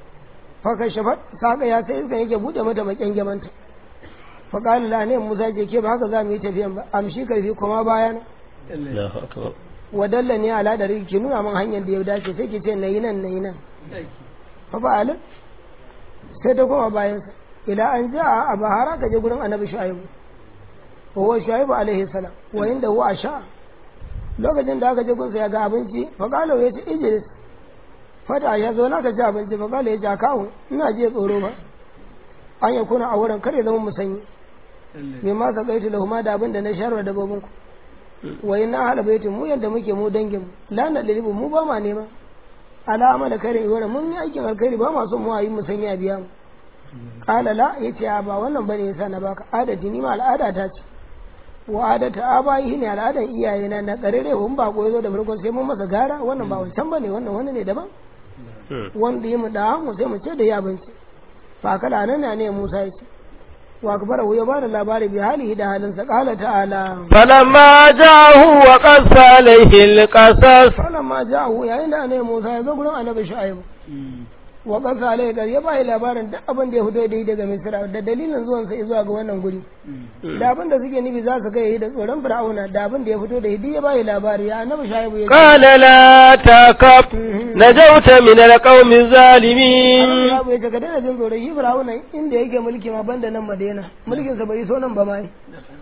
S2: fa ka shafa saka ya sai iska yake bude mata bakin gamanta fa qala la ne Musa ce ke ba haka za mu yi tafiyan ba amshi karfi kuma bayana
S1: الله أكبر
S2: wadalla ne ala da ki nuna min hanyar da ya dace sai ki ce nayi nan nayi nan fa fa'ala sai ta koma bayansa ila an ja a bahara ka je gurin annabi shu'aibu wa huwa shu'aibu alaihi salam wa inda huwa asha lokacin da aka je gunsa ya ga abinci fa qala ya ce ijlis fata ya zo na ka ci abinci fa qala ya ce kawo ina je tsoro ba an ya kuna a wurin kare zama musanyi me ma ka gaitu lahuma da abin da na sharwa da babinku wa inna hala baitin mu yadda muke mu dangin mu la na lilibu mu ba ma nema ala amala kare wala mun yi aikin alkhairi ba ma son mu ayi mu sanya biya mu qala la yace a ba wannan bane yasa na baka adadi ni ma al'ada ta ce wa adata abayi ne al'adan iyaye na na karere hun ba ko yazo da farko sai mun masa gara wannan ba wancan bane wannan wani ne daban wanda yi mu da mu sai mu ce da ya abinci fa kala nan ne Musa yace wa akbara ya bada labari bi halihi da halinsa qala ta'ala
S1: فلما جاءه وقص عليه القصص
S2: falamma ja'ahu yayin da annabi Musa ya zo gurin annabi Shu'aibu wa qasa alai gar ya bai labarin duk abin da ya fito da yi daga Misra da dalilin zuwan sa zuwa ga wannan guri da abin da suke nufi za su kai da tsoron Fir'auna da abin da ya fito da yi duk ya bai labari ya annabi Shu'aibu ya ce
S1: قال لا تخف نجوت من القوم الظالمين
S2: ya bai ka daina jin tsoro shi Fir'auna inda yake mulki ma banda nan Madina mulkin sa bai so nan ba mai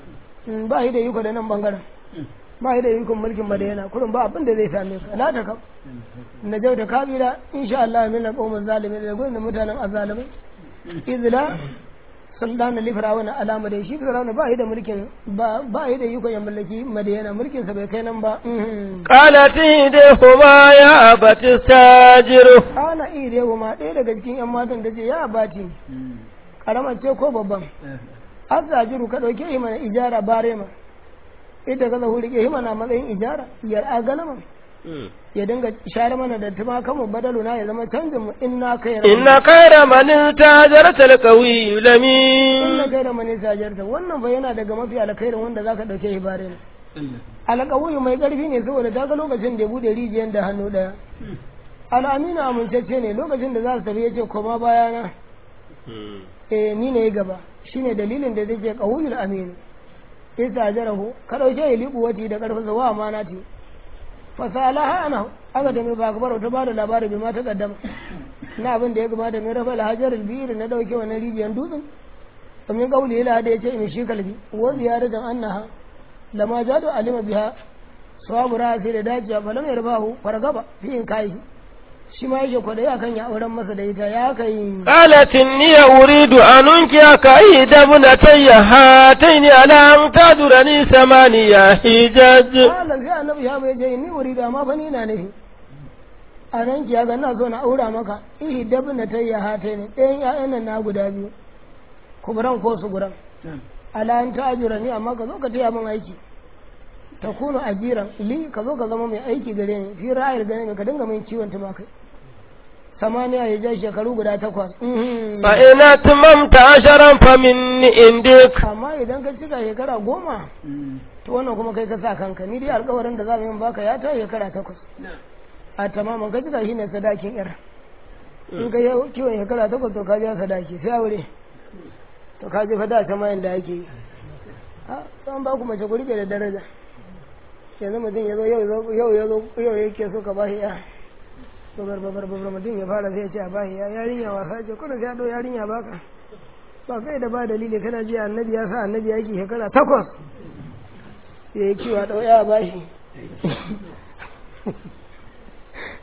S2: ba shi da iko da nan bangaren ba shi da ikon mulkin Madina kurin ba abin da zai same ka la ta kaf na jau da kabila insha Allah min alqawmin zalimin da gurin mutanen azalimai izla sultana li fir'auna alama da shi fir'auna ba shi da mulkin ba ba shi da ikon ya mallaki Madina mulkin sa bai kai nan ba
S1: قالت إيديهما يا أبت استاجره
S2: ana ire ma ɗaya daga cikin yan matan da ce ya bati karamar ce ko babban azajiru ka ɗauke shi mana ijara bare ma ita ka zahu rike shi mana matsayin ijara yar a galama ya dinga share mana da tumakan mu badalu na ya zama canjin mu inna kai
S1: إن خير من استاجرت القوي
S2: inna
S1: الأمين
S2: kai da mani sajarta wannan fa yana daga mafi alkhairin wanda zaka dauke shi bare ne alƙawuyi mai ƙarfi ne saboda ta ga lokacin da ya bude rijiyar da hannu ɗaya al'amina amincacce ne lokacin da za su tafi ya ce koma bayana eh ni ne gaba shine dalilin da zai ce qawlul amin isa jarahu ka dauke ya liku wati da karfin sa wa amanati fa salaha ana aka da mai ba gabar ta bada labari bai ma ta kaddama na abin da ya gabata mai rafa alhajar albir na dauke wannan rijiyar dutsen domin kauli ila da yace in shi kalbi wa ziyaratan annaha lama jadu alima biha sawabu ra'asi da dajiya fa lam yarbahu fargaba fi in kai shi ma yake kwada ya kan ya auren masa da ita ya kai
S1: قالت إني أريد أن أنكحك إحدى ابنتي هاتين على أن تأجرني ثمانية حجج
S2: malam sai annabi ya bai je ni wuri da ma fa ni na nufi a nan ki ga ina so na aura maka ihi dabna tayya hata ne ɗayan ƴaƴan nan na guda biyu kuburan ko su guran ala an ta ajira ni amma ka zo ka taya min aiki ta kuno ajiran li ka zo ka zama mai aiki gare ni fi ra'ayar gane ka dinga min ciwon tumakai samaniya ya ja shekaru guda takwas Mhm.
S1: فإن أتممت عشرا فمن عندك
S2: amma idan ka cika shekara goma to wannan kuma kai ka sa kanka ni dai alkawarin da za mu yi baka ya ta shekara takwas a tamamin ka cika shine sadakin yar in ka yi kiwon shekara takwas to ka biya sadaki sai aure to ka je fada ta mayan da ake yi a san ba ku mace ku rike da daraja yanzu mutum ya zo yau yau ya zo yau yake so ka bashi ya babar babar babar mutum ya fara sai ya ce a bashi ya yarinya wasa ce kuna sai ya ɗau yarinya baka ba kai da ba dalili kana ji annabi ya sa annabi yaki shekara takwas ya yi kiwa ɗau ya bashi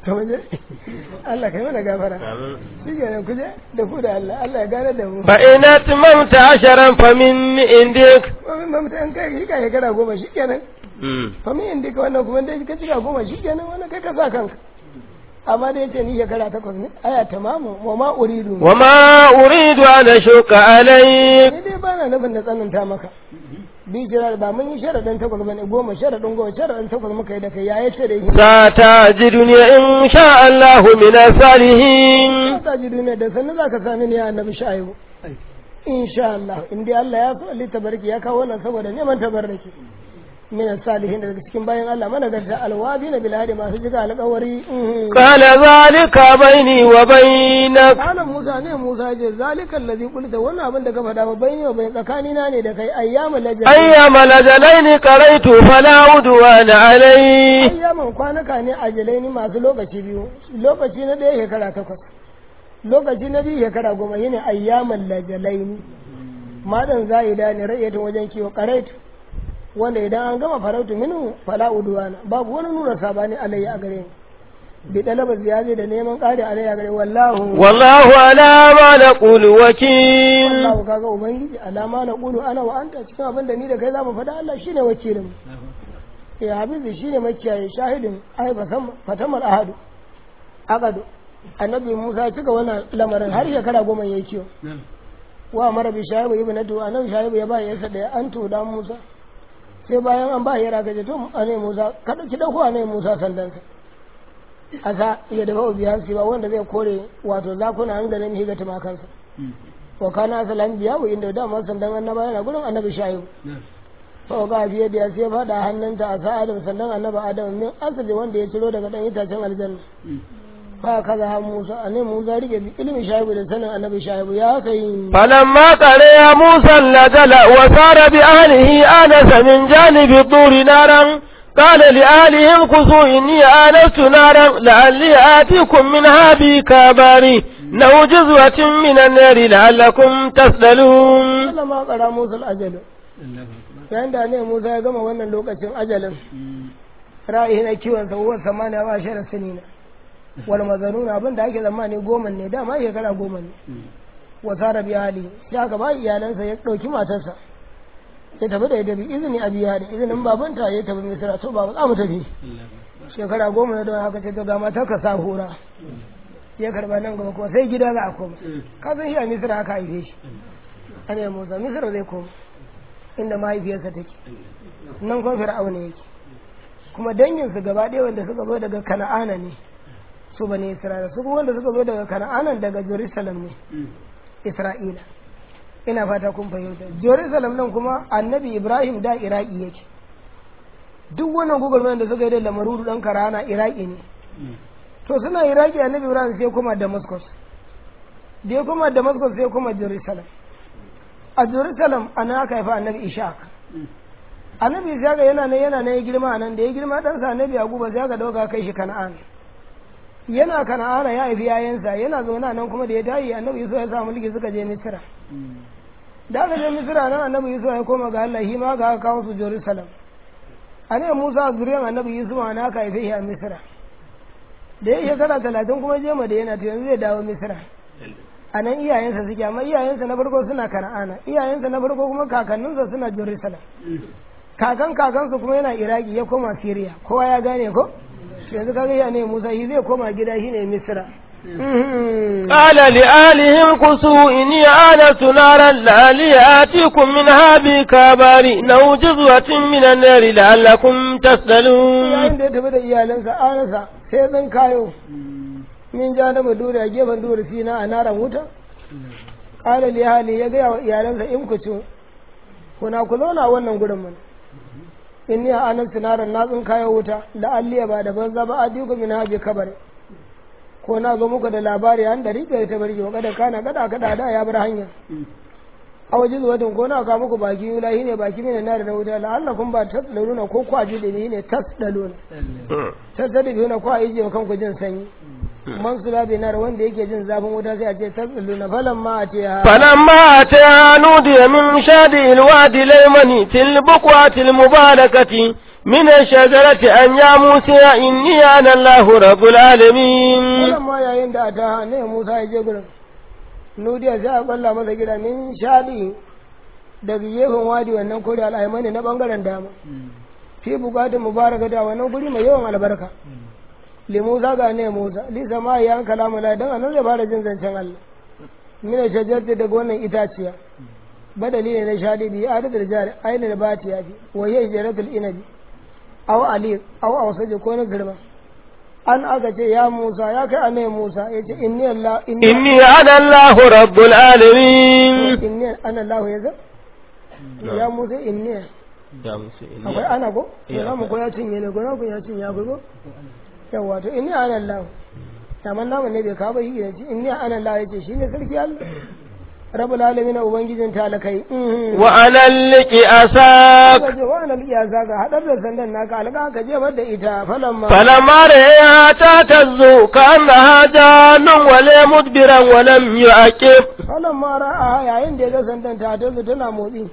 S2: to waje Allah kai mana gafara shi kenan kuje da ku da Allah Allah ya gane da mu
S1: fa in atmamta asharan fa min indik
S2: Mamin mamta an kai shi ka shekara goma shi kenan fa min indika wannan kuma dai ka cika goma shi kenan wannan kai ka sa kanka amma da yace ni shekara takwas ne aya tamamu wa ma uridu
S1: wa ma uridu an ashuka alayk
S2: ni dai bana nufin da tsananta maka bi jira ba mun yi sharadin takwas bane goma sharadin goma sharadin takwas muka yi da kai ya yace da yi
S1: satajiduni in sha Allah min salihin
S2: ta ji duniya da sannu zaka sami ni ya annabi shaibu insha Allah in dai Allah ya so Ali tabarki ya kawo wannan saboda neman tabarraki min salihin daga cikin bayan Allah mana garta alwabi na bilhadi masu jiga alƙawari
S1: قال ذلك بيني وبينك
S2: Kana Musa ne Musa ce zalika allazi qulta wannan abin da ka faɗa ba bayni wa bai tsakanina ne da kai ayyamul lajal
S1: أيام الأجلين قريت فلا عدوان علي
S2: ayyaman kwanaka ne ajalai ni masu lokaci biyu lokaci na ɗaya shekara takwas lokaci na biyu shekara goma shine ayyaman lajalaini madan za'ida ne ra'ayatun wajen kiwo qaraitu wanda idan an gama farautu minu fala udwana babu wani nuna sabani alayya a gare ni bi dalaba ziyaje da neman ƙari alayya a gare wallahu
S1: والله على ما نقول وكيل
S2: wallahu kaga ubangiji alama na qulu ana wa anta cikin abin da ni da kai zamu faɗa Allah shine wakilin ya habibi shine makiyaye shahidin ai fasam fatamar ahadu aqadu annabi Musa ya cika wannan lamarin har shekara goma yayi kiyo wa mara bi shaibu ibnatu annabi shaibu ya ba yasa da an to da Musa sai bayan an ba yara gaje to annabi Musa kada ki dauko annabi Musa sandansa asa ya dafa biya ba wanda zai kore wato zakuna an ganin higa tumakansa wa kana asalan biya wa inda da man sandan annaba yana gurin annabi shaibu fa ga biye da sai fada hannunta a sa'adam sandan annabi adam min asali wanda ya ciro daga dan itacen aljanna fa kaza ha Musa annabi Musa rike bi ilmi shaibu da sanin annabi shaibu ya kai
S1: فلما قرئ موسى الأجل وسار بأهله آنس من جانب الطور نارا قال لأهلهم خذوا إني آنست نارا لعلي آتيكم منها بكبار أو جزوة من النار لعلكم تسألون
S2: Allah ma kara Musa ajalu yayin da ne Musa ya gama wannan lokacin ajalin ra'ayi na kiwon sa uwar samaniya ba shi da sinina wal mazanuna abin da ake zamani goma ne dama shekara goma ne wa sara bi hali sai aka ba iyalansa ya dauki matarsa ya tafi da ita bi izini a biya da izinin babanta ya tafi misira to baba za mu tafi shekara goma ne don haka ce to ga matar ka sa hura ya karba nan gaba kuma sai gida za a koma ka san shi a misira aka haife shi ana yi musa misira zai koma inda mahaifiyarsa take nan kuma fir'auna yake kuma danginsu gaba ɗaya wanda suka zo daga kana'ana ne su bane isra'ila su kuma wanda suka zo daga kana'ana daga jerusalem ne isra'ila ina fata kun fahimta jerusalem nan kuma annabi ibrahim da iraki yake duk wannan gugurmen da suka yi da lamarudu dan karana iraki ne to suna iraki annabi ibrahim sai kuma damascus da ya kuma damascus sai kuma jerusalem a jerusalem ana aka haifa annabi ishaq annabi ishaq yana nan yana nan ya girma a nan da ya girma ɗansa annabi yaquba sai aka dauka kai shi kana'an yana kana'ana ya haifi yayansa yana zaune a nan kuma da ya tayi annabi yusuf ya sa mulki suka je misira da aka je misira nan annabi yusuf ya koma ga Allah shi ma ga aka kawo su jerusalem annabi musa zuriyar annabi yusuf ana aka haife shi a misira da ya shekara talatin kuma je madina to yanzu zai dawo misira a nan iyayensa suke amma iyayensa na farko suna kana'ana iyayensa na farko kuma kakanninsa suna jerusalem kakan kakansu kuma yana iraki ya koma siriya kowa ya gane ko yanzu kaga ya ne musa shi zai koma gida shi ne misira
S1: قال لآلهم كسوا إني آنست نارا لعلي آتيكم منها بكبار أو جزوة من النار لعلكم تسألون
S2: yayin da ya tafi da iyalansa anasa sai zan kayo min ja na madura a gefen dura sina a naran wuta ƙala li hali ya gaya wa iyalansa in ku ci kuna ku zauna a wannan gurin mun in ni a anan sinaran na tsin kayo wuta la'alliya ba da banza ba a diku min habi kabari ko na zo muku da labari an da rike ta barki wa kada kana kada kada da ya bar hanya a waje zuwatin ko na ka muku baki yula shine baki mai na da wuta la'allakum ba tasdaluna ko kwaji da ne tasdaluna tasdaluna ko a yi kanku jin sanyi man su labi nar wanda yake jin zafin wuta sai a ce tasdaluna falan ma a ce ha
S1: فلما أتيها نودي من شاطئ الوادي الأيمن في البقعة المباركة من الشجرة أن يا موسى إني أنا الله رب العالمين
S2: wannan ma yayin da ta ne Musa ya je gurin nudiya sai a balla masa gida min shaɗi daga gefen wadi wannan kore al'aimani na bangaren dama fi bukatun mubaraka da wannan guri mai yawan albarka li Musa ga ne Musa li sama ya kalamu la dan anan zai fara jin zancen Allah mina shajarta daga wannan itaciya badali ne na shaɗi bi a da jari ainihin bati ya fi wa yi jaratul inabi aw ali aw awsaji ko na girma an aka ce ya Musa ya kai annabi Musa ya ce inni Allah inni
S1: إني أنا الله رب العالمين
S2: inni ana Allah ya ga ya Musa inni akwai ana ko to za mu ko ya cinye ne gona ko ya cinye akwai ko yawa to inni ana Allah amma namu ne bai kawo ba yi ce inni ana Allah ya ce shine sarki Allah rabbul alamin ubangijin talakai mhm.
S1: وأنا لك أساك
S2: Aka ce wa anal iyasa ka hadar da sandan naka alƙa ka jefar da ita falamma
S1: فلما رأيها تهتز كأنها جان ولا مدبرا ولم يعقب
S2: wannan ma ra'a yayin da ya ga sandan ta ta tana motsi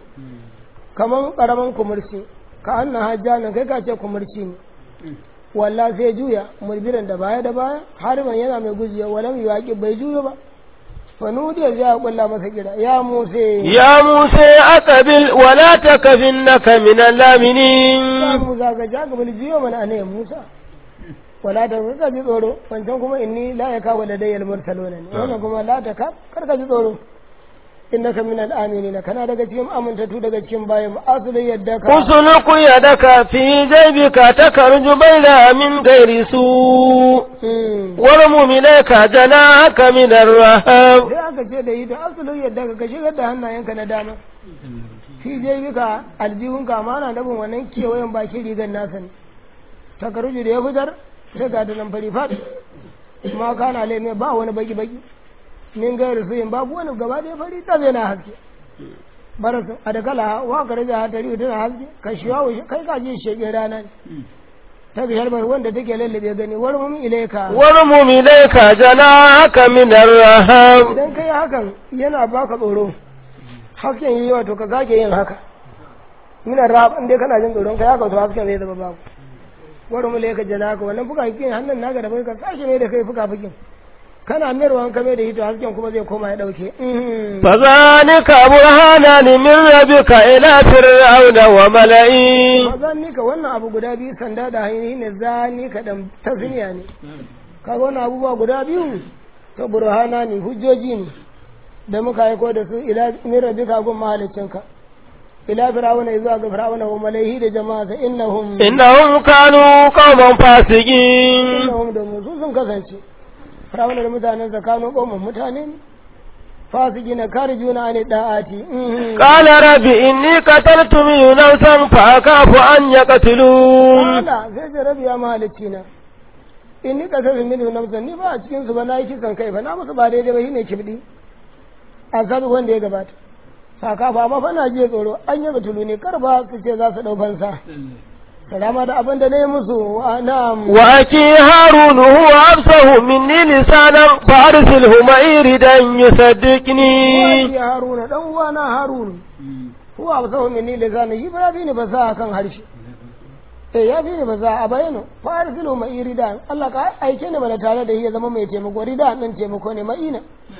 S2: kamar karaman kumurci ka anna hajjana kai ka ce kumurci ne walla sai juya mulbiran da baya da baya hariman yana mai gujiya walam yuwaqi bai juyo ba fa nudiya sai ya kulla masa gida ya muse
S1: يا موسى أقبل ولا تكفنك من
S2: ya
S1: اللامنين
S2: musa ga ja ga jiyo mana ne musa wala ta ka ji tsoro wancan kuma inni la ya kawo da dayyal mursaluna ne wannan kuma la ta ka kar ka ji tsoro innaka min al-aminina kana daga cikin amintattu daga cikin bayan asali yadda ka
S1: اسلك يدك في جيبك تخرج بيضاء من غير سوء
S2: Hmm.
S1: وارمم إليك جناحك من الرهب
S2: sai aka ce da yi da asalin yadda ka shigar da hannayenka na dama shi je bika aljihunka ma na nabin wannan kewayen bakin rigar nasa ne takaruju da ya fitar sai ga da nan fari fat ma kana laime ba wani baki baki min gairu suyin babu wani gaba da fari ta zai na haske barasu a da kala wa ka raja ta riyu tana haske ka shiwa wa kai ka je shege rana ne ta bishar bar wanda take lallabe gani warmum ilaika
S1: وارمم إليك جناحك من الرهب
S2: idan kai hakan yana baka tsoro hasken yi wato ka sake yin haka mina rab in dai kana jin tsoron ka ya kawo hasken zai zama babu wani mu ka jana ka wannan fuka fikin hannun naka da bai ka sake mai da kai fuka fikin kana mayarwa ka mai da hito hasken kuma zai koma ya dauke Mhm.
S1: فذلك برهانان من ربك إلى فرعون وملئه
S2: ba zan nika wannan abu guda biyu sanda da hanyoyi ne zani ka dan tasniya ne kaga wannan abubuwa guda biyu to burhana ne hujjoji ne da muka aiko da su ila min rabbika gun mahaliccinka ila fir'auna zuwa ga fir'auna wa malaihi da jama'a innahum
S1: إنهم كانوا قوما فاسقين
S2: innahum da mu sun kasance fir'auna da mutanen sa kanu qauman mutane ne fasigina karijuna ani da'ati Mhm.
S1: قال رب إني قتلت من نفسا فأخاف أن يقتلون
S2: Kala sai ce rabi ya mahalicci na in ni kasar min nafsan ni ba a cikin su ba na yi kisan kai ba na musu ba daidai ba shine kibdi a sabi wanda ya gabata saka ba ma fa na jiya tsoro an yi batulu ne kar ba su ce za su dau fansa salama da abin da na yi musu wa na'am
S1: وأخي هارون هو أفصه مني لسانا فأرسله معي ردا يصدقني
S2: Wani haruna dan uwana harun huwa ba sahu minni lisani shi ba ya fi ni fasaha kan harshe eh ya fi ni fasaha a bayano fa arsilu ma irida Allah ka aike ni mana tare da shi ya zama mai taimako rida din taimako ne ma'ina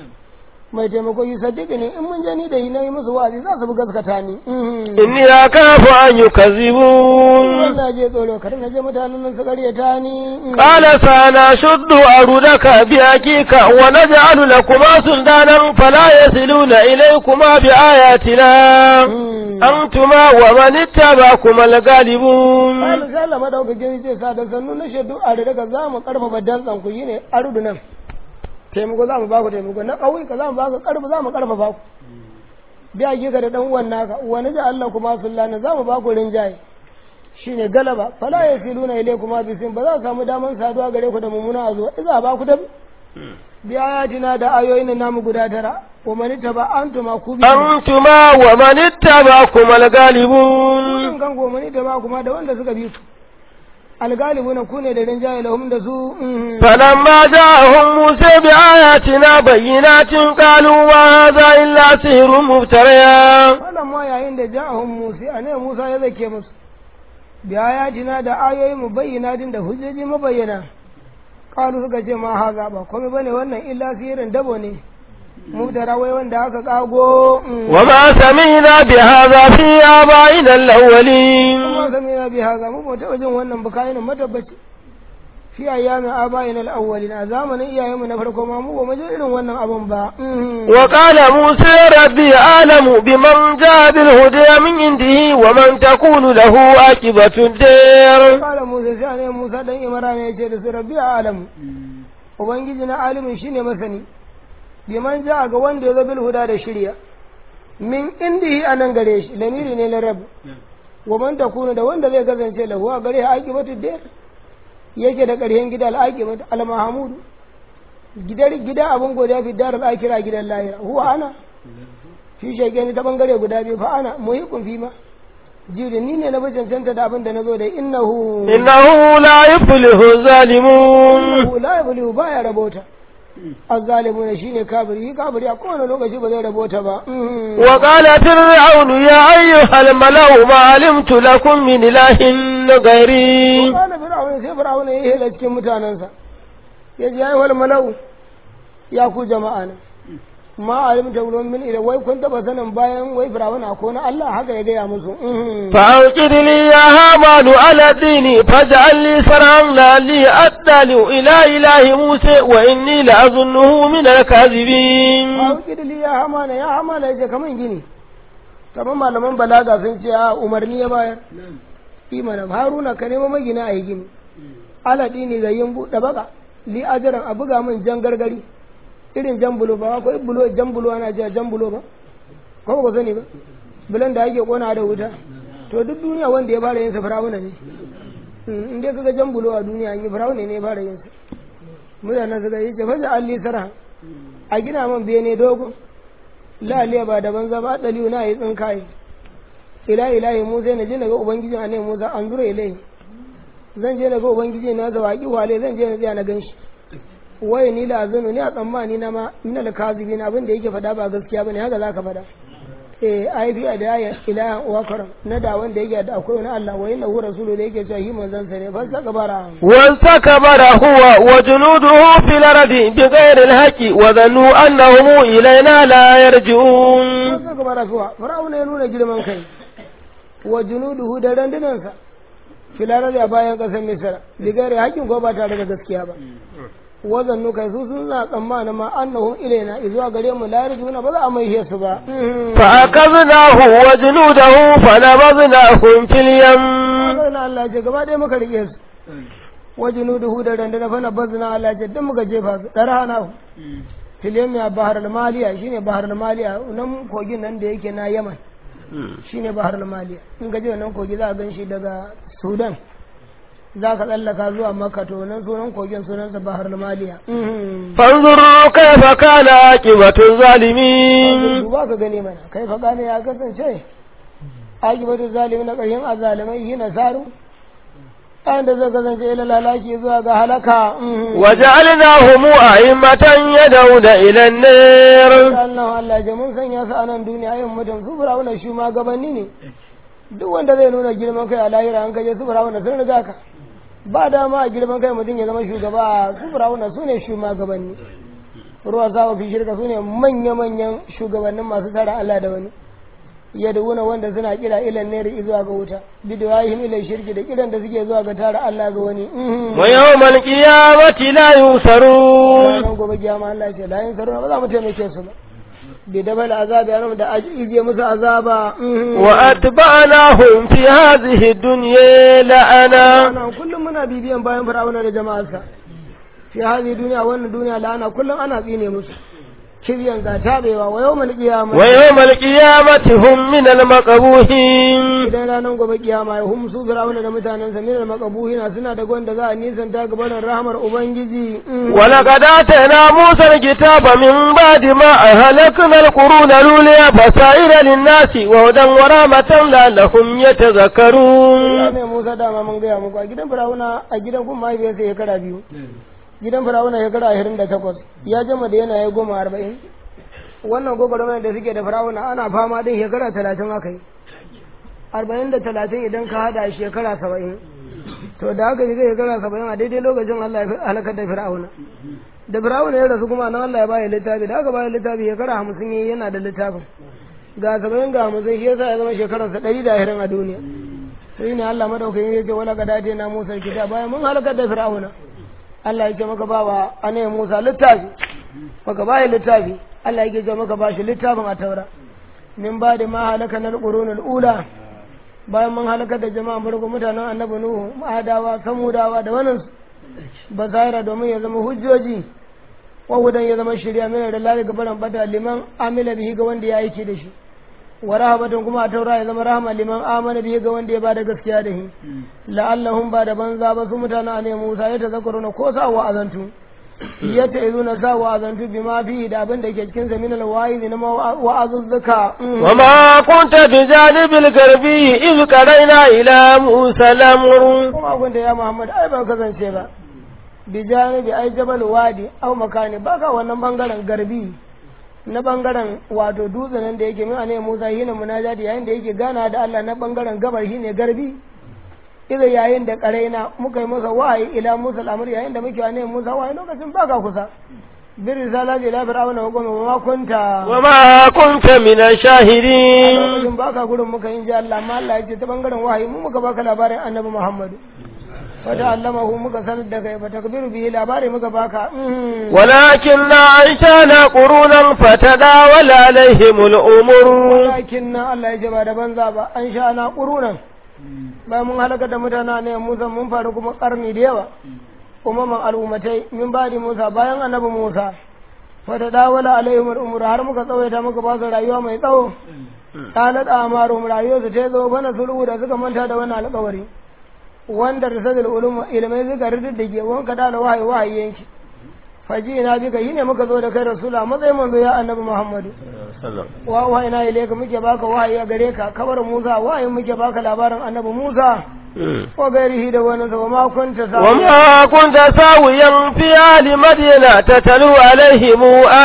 S2: mai taimako yi saddiƙi ne in mun je ni da yi na yi musu wa'azi za su bi gaskata ni Mhm.
S1: إني أخاف أن يكذبون
S2: Allah je tsoro kar na je mutanen nan su karyata ni Mhm.
S1: قال سنشد أرودك بأكيك ونجعل لكما سلطانا فلا يصلون إليكما بآياتنا
S2: Mhm.
S1: أنتما ومن اتبعكما الغالبون
S2: Wani sai Allah madaukakin zai sa da sannu na shaidu a da daga za mu karfafa dantsan ku yi ne arudu nan taimako za mu ba ku taimako na ƙauyuka za mu ba ku karfa za mu karfafa ku biya ki ka da dan uwan naka wani da Allah kuma sullana za mu ba ku rinjaye shine galaba fala yasiluna ilaykum bisin ba za su samu daman saduwa gare ku da mummuna a zuwa iza ba ku da bi ayatina da ayoyin namu guda tara wa man taba antuma ku bi
S1: أنتما ومن اتبعكما الغالبون
S2: kun kan ko man taba kuma da wanda suka bi ku algalibuna ku ne da rinjaye lahum da su mhm.
S1: فلما جاءهم موسى بآياتنا بينات قالوا ما هذا إلا سحر مفتريا
S2: wannan ma yayin da ja'ahum Musa annabi Musa ya zake musu bi ayatina da ayoyi mu bayyana din da hujjoji mabayyana qalu suka ce ma haza ba komai bane wannan illa sihirin dabo ne mubtara wai wanda aka kago
S1: وما سمعنا بهذا في آبائنا الأولين
S2: kuma samina bi haza mu ba taɓa jin wannan bukayin matabbaci fi ayyamin abayin al-awwalin a zamanin iyayenmu na farko ma mu ba mu ji irin wannan abun ba
S1: وقال موسى ربي أعلم بمن جاء بالهدى من عنده ومن تكون له عاقبة الدار
S2: kala musa sai ne musa dan imara ne yace da su rabbi alamu ubangiji na alimin shine masani biman ja ga wanda ya zo bil huda da shirya min indihi anan gare shi lamiri ne na rabu wa man takunu da wanda zai kasance lahu a gare aqibatu dar yake da ƙaryen gida al-aqibatu al-mahmud gidar gida abun godiya fi dar al-akhirah gidan lahira huwa ana shi shege ni ta bangare guda biyu fa ana muhiqun fi ma jiri ni ne na bi cancanta da abin da na zo da innahu
S1: إنه لا يفلح الظالمون
S2: innahu la yablihu baya rabota azzalimuna shine kafiri kafiri a kowane lokaci ba zai rabota ba
S1: وقال فرعون يا أيها الملأ ما علمت لكم من إله غيري
S2: kana fir'auna sai fir'auna ya hela cikin mutanensa ya ji ayi wal malau ya ku jama'a na ma alimta ulum min ila wai kun taba sanin bayan wai fir'auna ko na Allah haka ya gaya musu
S1: فأوقد لي يا هامان على الدين فاجعل لي صرعا لعلي أطلع إلى إله موسى وإني لأظنه من الكاذبين
S2: Mawukidili ya hamana ya hamana ya ce kaman gini kamar malaman balaga sun ce a umarni ya bayar imanin haruna ka nemo magina a yi gini alaɗi ne ga yin buɗe baka li ajiran a buga min jan gargari irin jan bulo ba akwai bulo jan bulo ana cewa jan bulo ba ko ba ku sani ba bulan da ake kona da wuta to duk duniya wanda ya fara yin sa firawuna ne in dai kaga jan bulo a duniya an yi firawuna ne ya fara yin sa mutanen suka yi ce fasa alli sarha a gina man bene dogo laliya ba da banza ba daliyu na yi tsinkaye ila ilahi musa na je na ga ubangijin a musa an zura ilai zan je na ga ubangiji na zawaki wale zan je na tsaya na ganshi waye ni la azunu ni a tsammani na ma min al kazibin abin da yake faɗa ba gaskiya bane haka zaka faɗa eh ai fi da ya ilaha wa karam na da wanda yake da akwai wani Allah wa inna hu rasulu da yake cewa shi manzon sa ne fa saka bara
S1: واستكبر هو وجنوده في الأرض بغير الحق وظنوا أنهم إلينا لا يرجعون
S2: fa saka bara kuwa fir'auna ya nuna girman kai wa junuduhu da randunansa filarar a bayan ƙasar misira bigare hakin ko ba tare da gaskiya ba wazan nuka su sun na tsammanin ma annahum ilaina izuwa gare mu la yarjuna ba za a mai su ba
S1: فأخذناه وجنوده فنبذناهم في اليم
S2: na Allah ce gaba ɗaya muka rike su wajunuduhu da randuna fa nabazna Allah ce duk muka jefa su darhana filiyam ya bahar al-maliya shine bahar al-maliya nan kogin nan da yake na Yaman shine bahar al-maliya in ga je nan kogi za a gan shi daga Sudan za ka tsallaka zuwa Makka to nan sunan kogin sunansa bahar al-maliya
S1: فانظروا كيف كان عاقبة الظالمين
S2: duba ka gane mana kai fa gane ya kasance akibatu zalimi na ƙarshen azalimai yi nasaru ɗan da zai kasance ila lalaki zuwa ga halaka
S1: وجعلناهم أئمة يدعون إلى النار
S2: Allah Allah ya mun sanya su a nan duniya yin mutum su firawuna shi ma gabanni ne duk wanda zai nuna girman kai a lahira an kaje su firawuna sun riga ka ba dama a girman kai mutum ya zama shugaba su firawuna su ne shugabanni ruwa sawa fi shirka su ne manya-manyan shugabannin masu tara Allah da wani yadda wanda suna kira ilan neri zuwa ga wuta bidawahim ila shirki da kiran da suke zuwa ga tara Allah ga wani
S1: ويوم القيامة لا ينصرون
S2: ranar gobe kiyama Allah ya ce la yin saruna ba za mu taimake su ba bi dabal azabi an da ajiye musu azaba
S1: وأتبعناهم في هذه الدنيا لعنة
S2: ana kullum muna bibiyan bayan fir'auna da jama'arsa fi hadi duniya wannan duniya la'ana kullum ana tsine musu kiryan ga tabewa wa yawmal qiyamah
S1: ويوم القيامة هم من المقبوحين
S2: idan ranar gobe kiyama ya hum su fir'auna da mutanen sa min al-maqabuhina suna da gwanda za a nisanta gaban rahmar ubangiji
S1: ولقد آتينا موسى الكتاب من بعد ما أهلكنا القرون الأولى بصائر للناس وهدى ورحمة لعلهم يتذكرون
S2: ya ne Musa dama mun gaya muku a gidan Firawuna a gidan kuma mahaifiyarsa shekara biyu gidan Firawuna shekara ashirin da takwas ya jama da yana ya goma arba'in wannan gwagwarmayar da suke da Firawuna ana fama din shekara talatin aka yi arba'in da talatin idan ka hada shekara saba'in to da haka shiga shekara saba'in a daidai lokacin Allah ya halakar da fir'auna da fir'auna ya rasu kuma nan Allah ya baya littafi da aka baya littafi shekara hamsin yayi yana da littafin ga saba'in ga hamsin shi yasa ya zama shekararsa ɗari da ashirin a duniya sai ne Allah madaukakin ya ce wala ga dace na Musa kita bayan mun halakar da fir'auna Allah ya ce maka ba wa anai Musa littafi maka baya littafi Allah ya ce maka ba shi littafin a taura min ba da ma halaka na qurunul ula bayan mun halakar da jama'a farko mutanen annabi nuhu adawa samudawa da wannan bazaira domin ya zama hujjoji wa hudan ya zama shirya mai da lalai gabaran bada liman amila bihi ga wanda ya aiki da shi wa rahabatan kuma a taura ya zama rahama liman amana bihi ga wanda ya bada gaskiya da shi la'allahum ba da banza ba su mutanen ne Musa ya tazakkaruna ko sa wa azantu ya ta izuna sa wa azantu bi ma fi da abin da ke cikin sa min alwa'izi na wa'azuzzuka
S1: وما كنت بجانب الغربي إذ قرينا إلى موسى الأمر
S2: kuma abin da ya Muhammad ai ba kasance ba bi janibi ai jabal wadi au makani baka wannan bangaren garbi na bangaren wato dutsen nan da yake min ne Musa hina munajati yayin da yake gana da Allah na bangaren gabar shine garbi idan yayin da karaina muka yi masa wahayi ila Musa al'amur yayin da muke ne Musa wahayi lokacin baka kusa bir risala ila fir'auna wa goma ma kunta
S1: وما كنت من الشاهدين
S2: lokacin baka gurin muka yin ji Allah amma Allah ya ce ta bangaren wahayi mu muka baka labarin annabi Muhammadu wata allamahu muka sanar da kai ba takbiru bihi labari muka baka mm.
S1: ولكننا أنشأنا قرونا فتداول عليهم الأمور
S2: walakin na Allah ya ce ba da banza ba an sha na ƙurunan bayan mun halaka da mutane ne Musa mun faru kuma ƙarni da yawa umaman al'ummatai min badi Musa bayan annabi Musa fata dawala alaihim al'umur har muka tsawaita muka ba su rayuwa mai tsawo kanat amarum rayuwarsu ta zo bana sulhu da suka manta da wannan alƙawari wanda risadul ulum ilmai suka riddige wanka da wahayi wahayi yanki faji ina bika yi ne muka zo da kai rasula matsayin manzo ya annabi Muhammadu wa wa ina ilaika muke baka wahayi a gare ka kabar Musa wahayi muke baka labarin annabi Musa wa gairihi da wani sa ma kunta sa
S1: وما كنت ساويا في أهل مدينة تتلو عليهم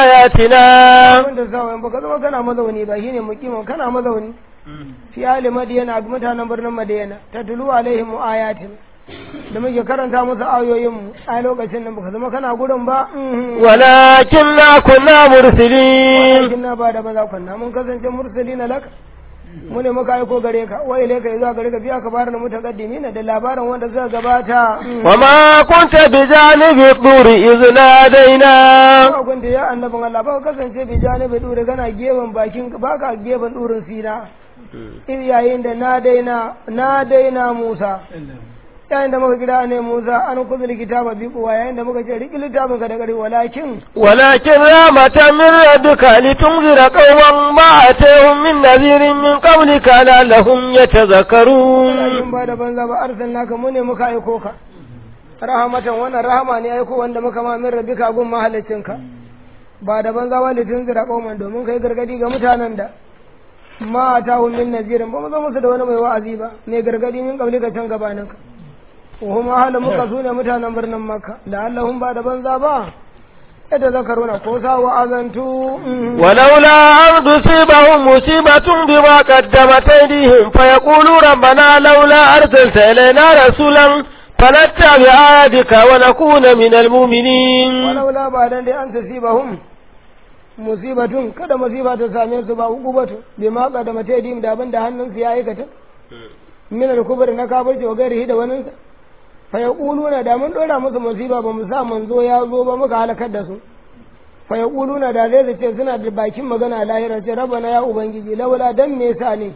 S1: آياتنا
S2: kunta sa wa baka zama kana mazauni ba shine mukimin kana mazauni fi ali madiyana ga mutanen birnin madiyana tatlu alaihim ayatin da muke karanta musu ayoyin mu a lokacin nan baka zama kana gurin ba mhm.
S1: ولكننا كنا مرسلين
S2: walakin na ba da maza kunna mun kasance mursalina laka mu ne muka aiko gare ka wa ilaika zuwa gare ka biya ka bayar da mutaqaddimin da labarin wanda suka gabata
S1: وما كنت بجانب الطور إذ نادينا
S2: ba kun da ya annabin Allah ba ka kasance bi janibi dure kana gefen bakin ba ka gefen durin sina in yayin da na daina na daina Musa yayin da muka kira ne Musa an kuzul kitaba bi kuwa yayin da muka ce riki littafin ka da gari walakin
S1: ولكن رحمة من ربك لتنذر قوما ما أتيهم من نذير من قبلك لعلهم يتذكرون
S2: walakin ba da banza ba arsalna ka mu ne muka aiko ka rahamatan wannan rahama ne aiko wanda muka ma min rabbika gun mahallicinka ba da banza ba litin zira kauman domin kai gargadi ga mutanen da ma ta min nazirin ba mu zo musu da wani mai wa'azi ba mai gargadi min kabli ka can gabaninka wa ma halin muka su ne mutanen birnin makka da allahun ba da banza ba yadda zakaruna ko sa wa'azantu mhm.
S1: ولولا أن تصيبهم مصيبة بما قدمت أيديهم فيقولوا ربنا لولا أرسلت إلينا رسولا فنتبع آياتك ونكون من المؤمنين
S2: walaula ba dan dai an tasibahum musibatun kada musiba ta same su ba hukubatu bi ma da mataidim da abin da hannunsu ya aikata min al-kubr na kafirci wa gairihi da wani fa yaquluna da mun dora musu musiba ba mu sa manzo ya zo ba muka halakar da su fa yaquluna da zai ce suna da bakin magana a lahira ce rabbana ya ubangiji laula dan me yasa ne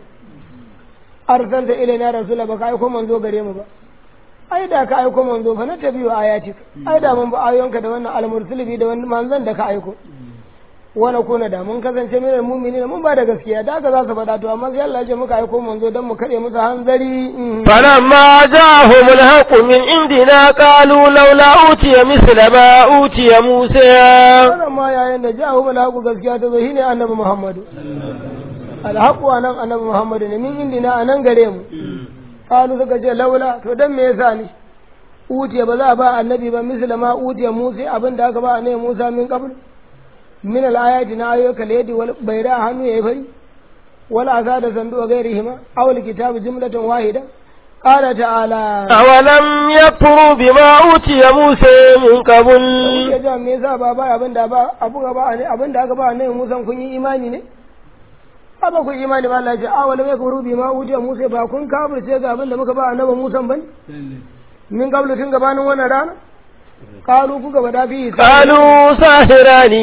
S2: arsalta ilaina rasula baka aiko manzo gare mu ba ai da ka aiko manzo fa na tabi'u ayatik ai da mun ba ayoyinka da wannan al-mursali da wannan manzon da ka aiko wani kuna da mun kasance mai mu'mini mun ba da gaskiya da haka za su faɗa to amma sai Allah ya ce muka aiko manzo dan mu kare musu hanzari mhm.
S1: فلما جاءهم الحق من عندنا قالوا لولا أوتي مثل ما أوتي موسى
S2: wannan ma yayin da jahu malhaku gaskiya ta zo shine annabi Muhammadu alhaqu anan annabi Muhammadu ne min indina anan gare mu qalu suka ce laula to dan me yasa ne utiya ba za a ba annabi ba misla ma utiya Musa abin da aka ba annabi Musa min qabl min al-ayati na ayyuka laydi wal bayra hannu yayi fari wala asa da sandu wa gairihima aw alkitabu jumlatan wahida qala ta'ala
S1: أولم يكفروا بما أوتي موسى من قبل
S2: kuke jin me yasa ba ba abin da ba abu ga ba ne abin da aka ba ne Musa kun yi imani ne ba ba ku imani ba Allah ya ce a wala mai kuru bi ma wuce Musa ba kun kafirce ga abin da muka ba annabi Musa bane min qablu tun gabanin wannan rana qalu kuka bada fi
S1: قالوا ساحران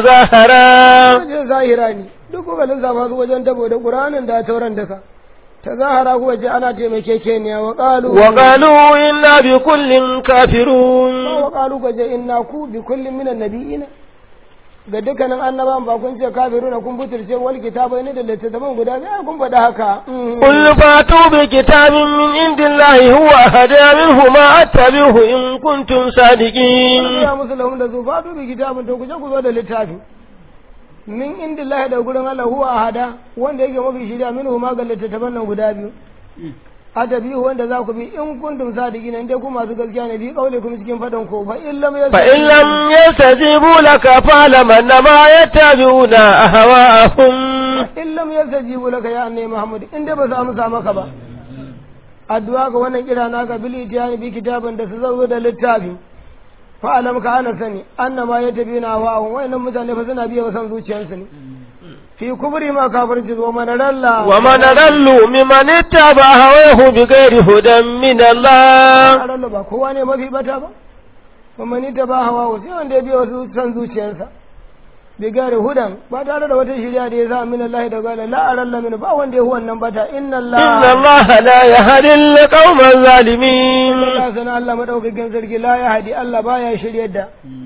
S1: تظاهرا
S2: wajen zahira ne duk kuka lissafa su wajen tabo da Qur'anin da tauran daka ta zahara kuka ce ana taimakekeniya wa qalu
S1: وقالوا إنا بكل كافرون
S2: wa qalu kuka ce inna ku bi kullin minan nabiyina ga dukkanin annabawan ba kun ce kafiruna kun butulce wal kitabai ne da littattafan guda biyu kun faɗa haka
S1: قل فاتوا بكتاب من عند الله هو أهدى منه ما أتبعه إن كنتم صادقين
S2: ya musu lahum da su fatu bi kitabin to ku je ku zo da littafi min indillahi da gurin Allah huwa ahada wanda yake mafi shirya minhu ma ga littattafan nan guda biyu adabihu wanda za ku bi in kuntum sadiqina in dai ku masu gaskiya ne bi kaule kuma cikin fadan ko fa in lam yas
S1: فإن لم يستجيبوا لك فاعلم أنما يتبعون أهواءهم
S2: in lam yastajibu laka ya annabi Muhammad in dai ba su amsa maka ba addu'a ga wannan kira naka bil itiyani bi kitabin da su zo da littafi fa alam ka ana sani annama yatabina wa wayannan mutane fa suna biya san zuciyarsu ne fi kubri ma kafirci zo mana ralla
S1: ومن أضل ممن اتبع هواه بغير هدى من الله
S2: ralla ba kowa ne mafi bata ba kuma ni ta ba hawa sai wanda ya biya wasu san zuciyarsa bi gari hudan ba tare da wata shirya da ya sa min Allah da gala la aralla min ba wanda ya huwan nan bata inna
S1: إن
S2: Allah
S1: الله لا يهدي القوم الظالمين
S2: Allah sana Allah madaukakin sarki la ya hadi Allah baya shiryar da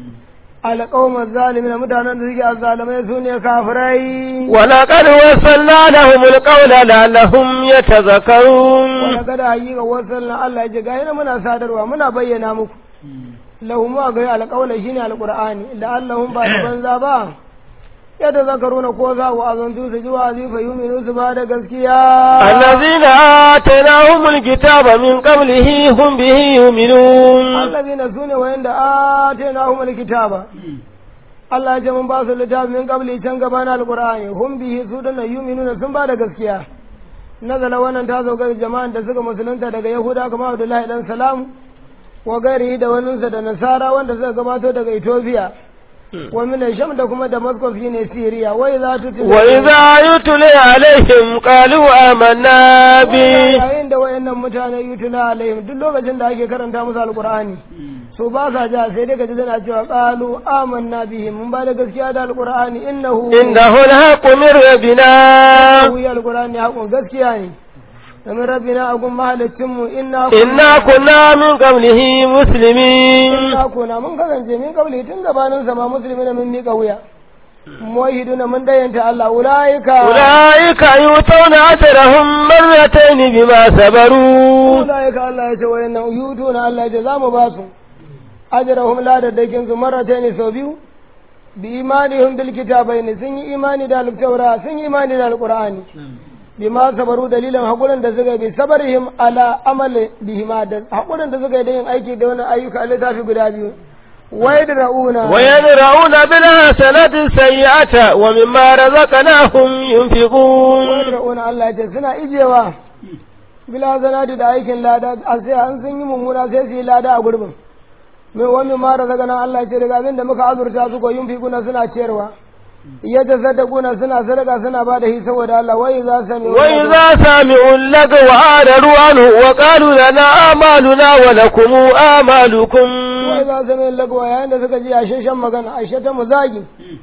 S2: alqawma zalimin mutanen da suke azzalimai su ne kafirai
S1: ولقد وصلنا لهم القول لعلهم يتذكرون
S2: wala kada haƙiƙa wasan Allah ya ce ga muna sadarwa muna bayyana muku lahum wa ga alqawla shine alqur'ani la'allahum ba da banza ba yadda zakaruna ko za wa azantu su ji wa'azi fa yuminu su ba da gaskiya
S1: الذين آتيناهم الكتاب من قبله هم به يؤمنون
S2: allazina sune wayanda atainahum alkitaba Allah ya ce mun ba su littafi min qabli can gaba na alqur'ani hum bihi su da yu'minuna sun ba da gaskiya nazala wannan ta zo ga jama'an da suka musulunta daga yahuda kamar Abdullahi dan Salam wa gairi da waninsa da nasara wanda suka gabato daga Ethiopia wa min sham da kuma Damascus shine Syria wai za tu
S1: وإذا يتلي عليهم قالوا آمنا به
S2: yayin da wayannan mutane yutula alaihim duk lokacin da ake karanta musu alqur'ani so ba sa ja sai dai kaji tana cewa qalu amanna bihi mun ba da gaskiya da alqur'ani innahu
S1: إنه الحق من ربنا
S2: wuya alqur'ani hakun gaskiya ne domin rabbina agun mahalicin mu inna
S1: إنا كنا من قبله مسلمين
S2: inna kuna mun kasance min kabli tun gabanin sama musulmi mun mika wuya muwahiduna mun dayanta Allah ulaika
S1: أولئك يؤتون أجرهم مرتين بما صبروا
S2: ulaika Allah ya ce wayannan yutuna Allah ya ce zamu ba su ajrahum la da dakin su marratayn sau biyu bi imanihim bil kitabaini sun yi imani da al-taura sun yi imani da al-qur'ani bima sabaru dalilan hakurin da suka yi bi sabarihim ala amali bihima da hakurin da suka yi da yin aiki da wannan ayyuka a littafi guda biyu ويدرؤون
S1: ويدرؤون بالحسنة السيئة ومما رزقناهم ينفقون
S2: ويدرؤون الله يجي سنا إجيوا bila zanati da aikin lada a sai an sun yi mummuna sai su yi lada a gurbin mai wani ma da daga nan Allah ya ce daga abin da muka azurta su ko yin fikuna suna ciyarwa ya ta sadakuna suna sadaka suna ba da hi saboda Allah wai za su sami
S1: وإذا سمعوا اللغو أعرضوا عنه وقالوا لنا أعمالنا ولكم أعمالكم
S2: wai za su sami lagwa yayin da suka ji ashe shan magana ashe ta muzagi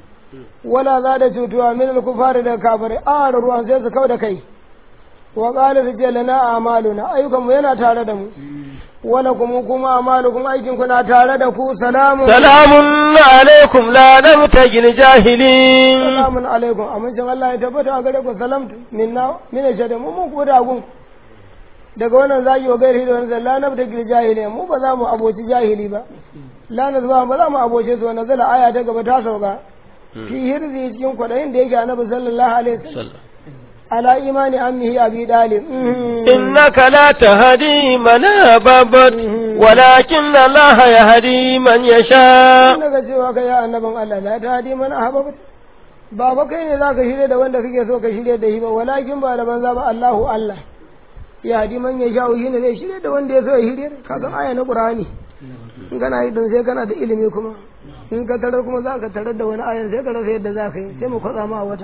S2: wala za da cutuwa min al-kufari da kafirai a ruwan sai su kau da kai wa qala su ce lana a'maluna ayyukan mu yana tare da mu wala kuma kuma amalukum aikin ku na tare da ku salamu
S1: سلام عليكم لا نبتغي الجاهلين
S2: salamun alaikum amincin Allah ya tabbata a gare ku salamtu minna min shada mu mun kuwa da gun daga wannan zagi wa gairi da wannan la nabta gil jahili mu ba za mu aboci jahili ba la nazba ba za mu aboce su wannan zala aya ta gaba ta sauka fi hirzi cikin kwadayin da yake annabi sallallahu alaihi wasallam ala imani ammihi abi dalib
S1: إنك لا تهدي من أحببت ولكن الله يهدي من يشاء
S2: daga cewa kai ya annabin Allah la ta hadi man ahbabta ba ba kai ne za ka shirya da wanda kake so ka shirya da shi ba walakin ba da banza ba Allahu Allah ya hadi man ya sha'u shi ne zai shirya da wanda ya so ya shirya ka san aya na Qur'ani in kana yi don sai kana da ilimi kuma in ka tarar kuma za ka tarar da wani ayan sai ka rasa yadda za ka yi sai mu kwatsa ma wata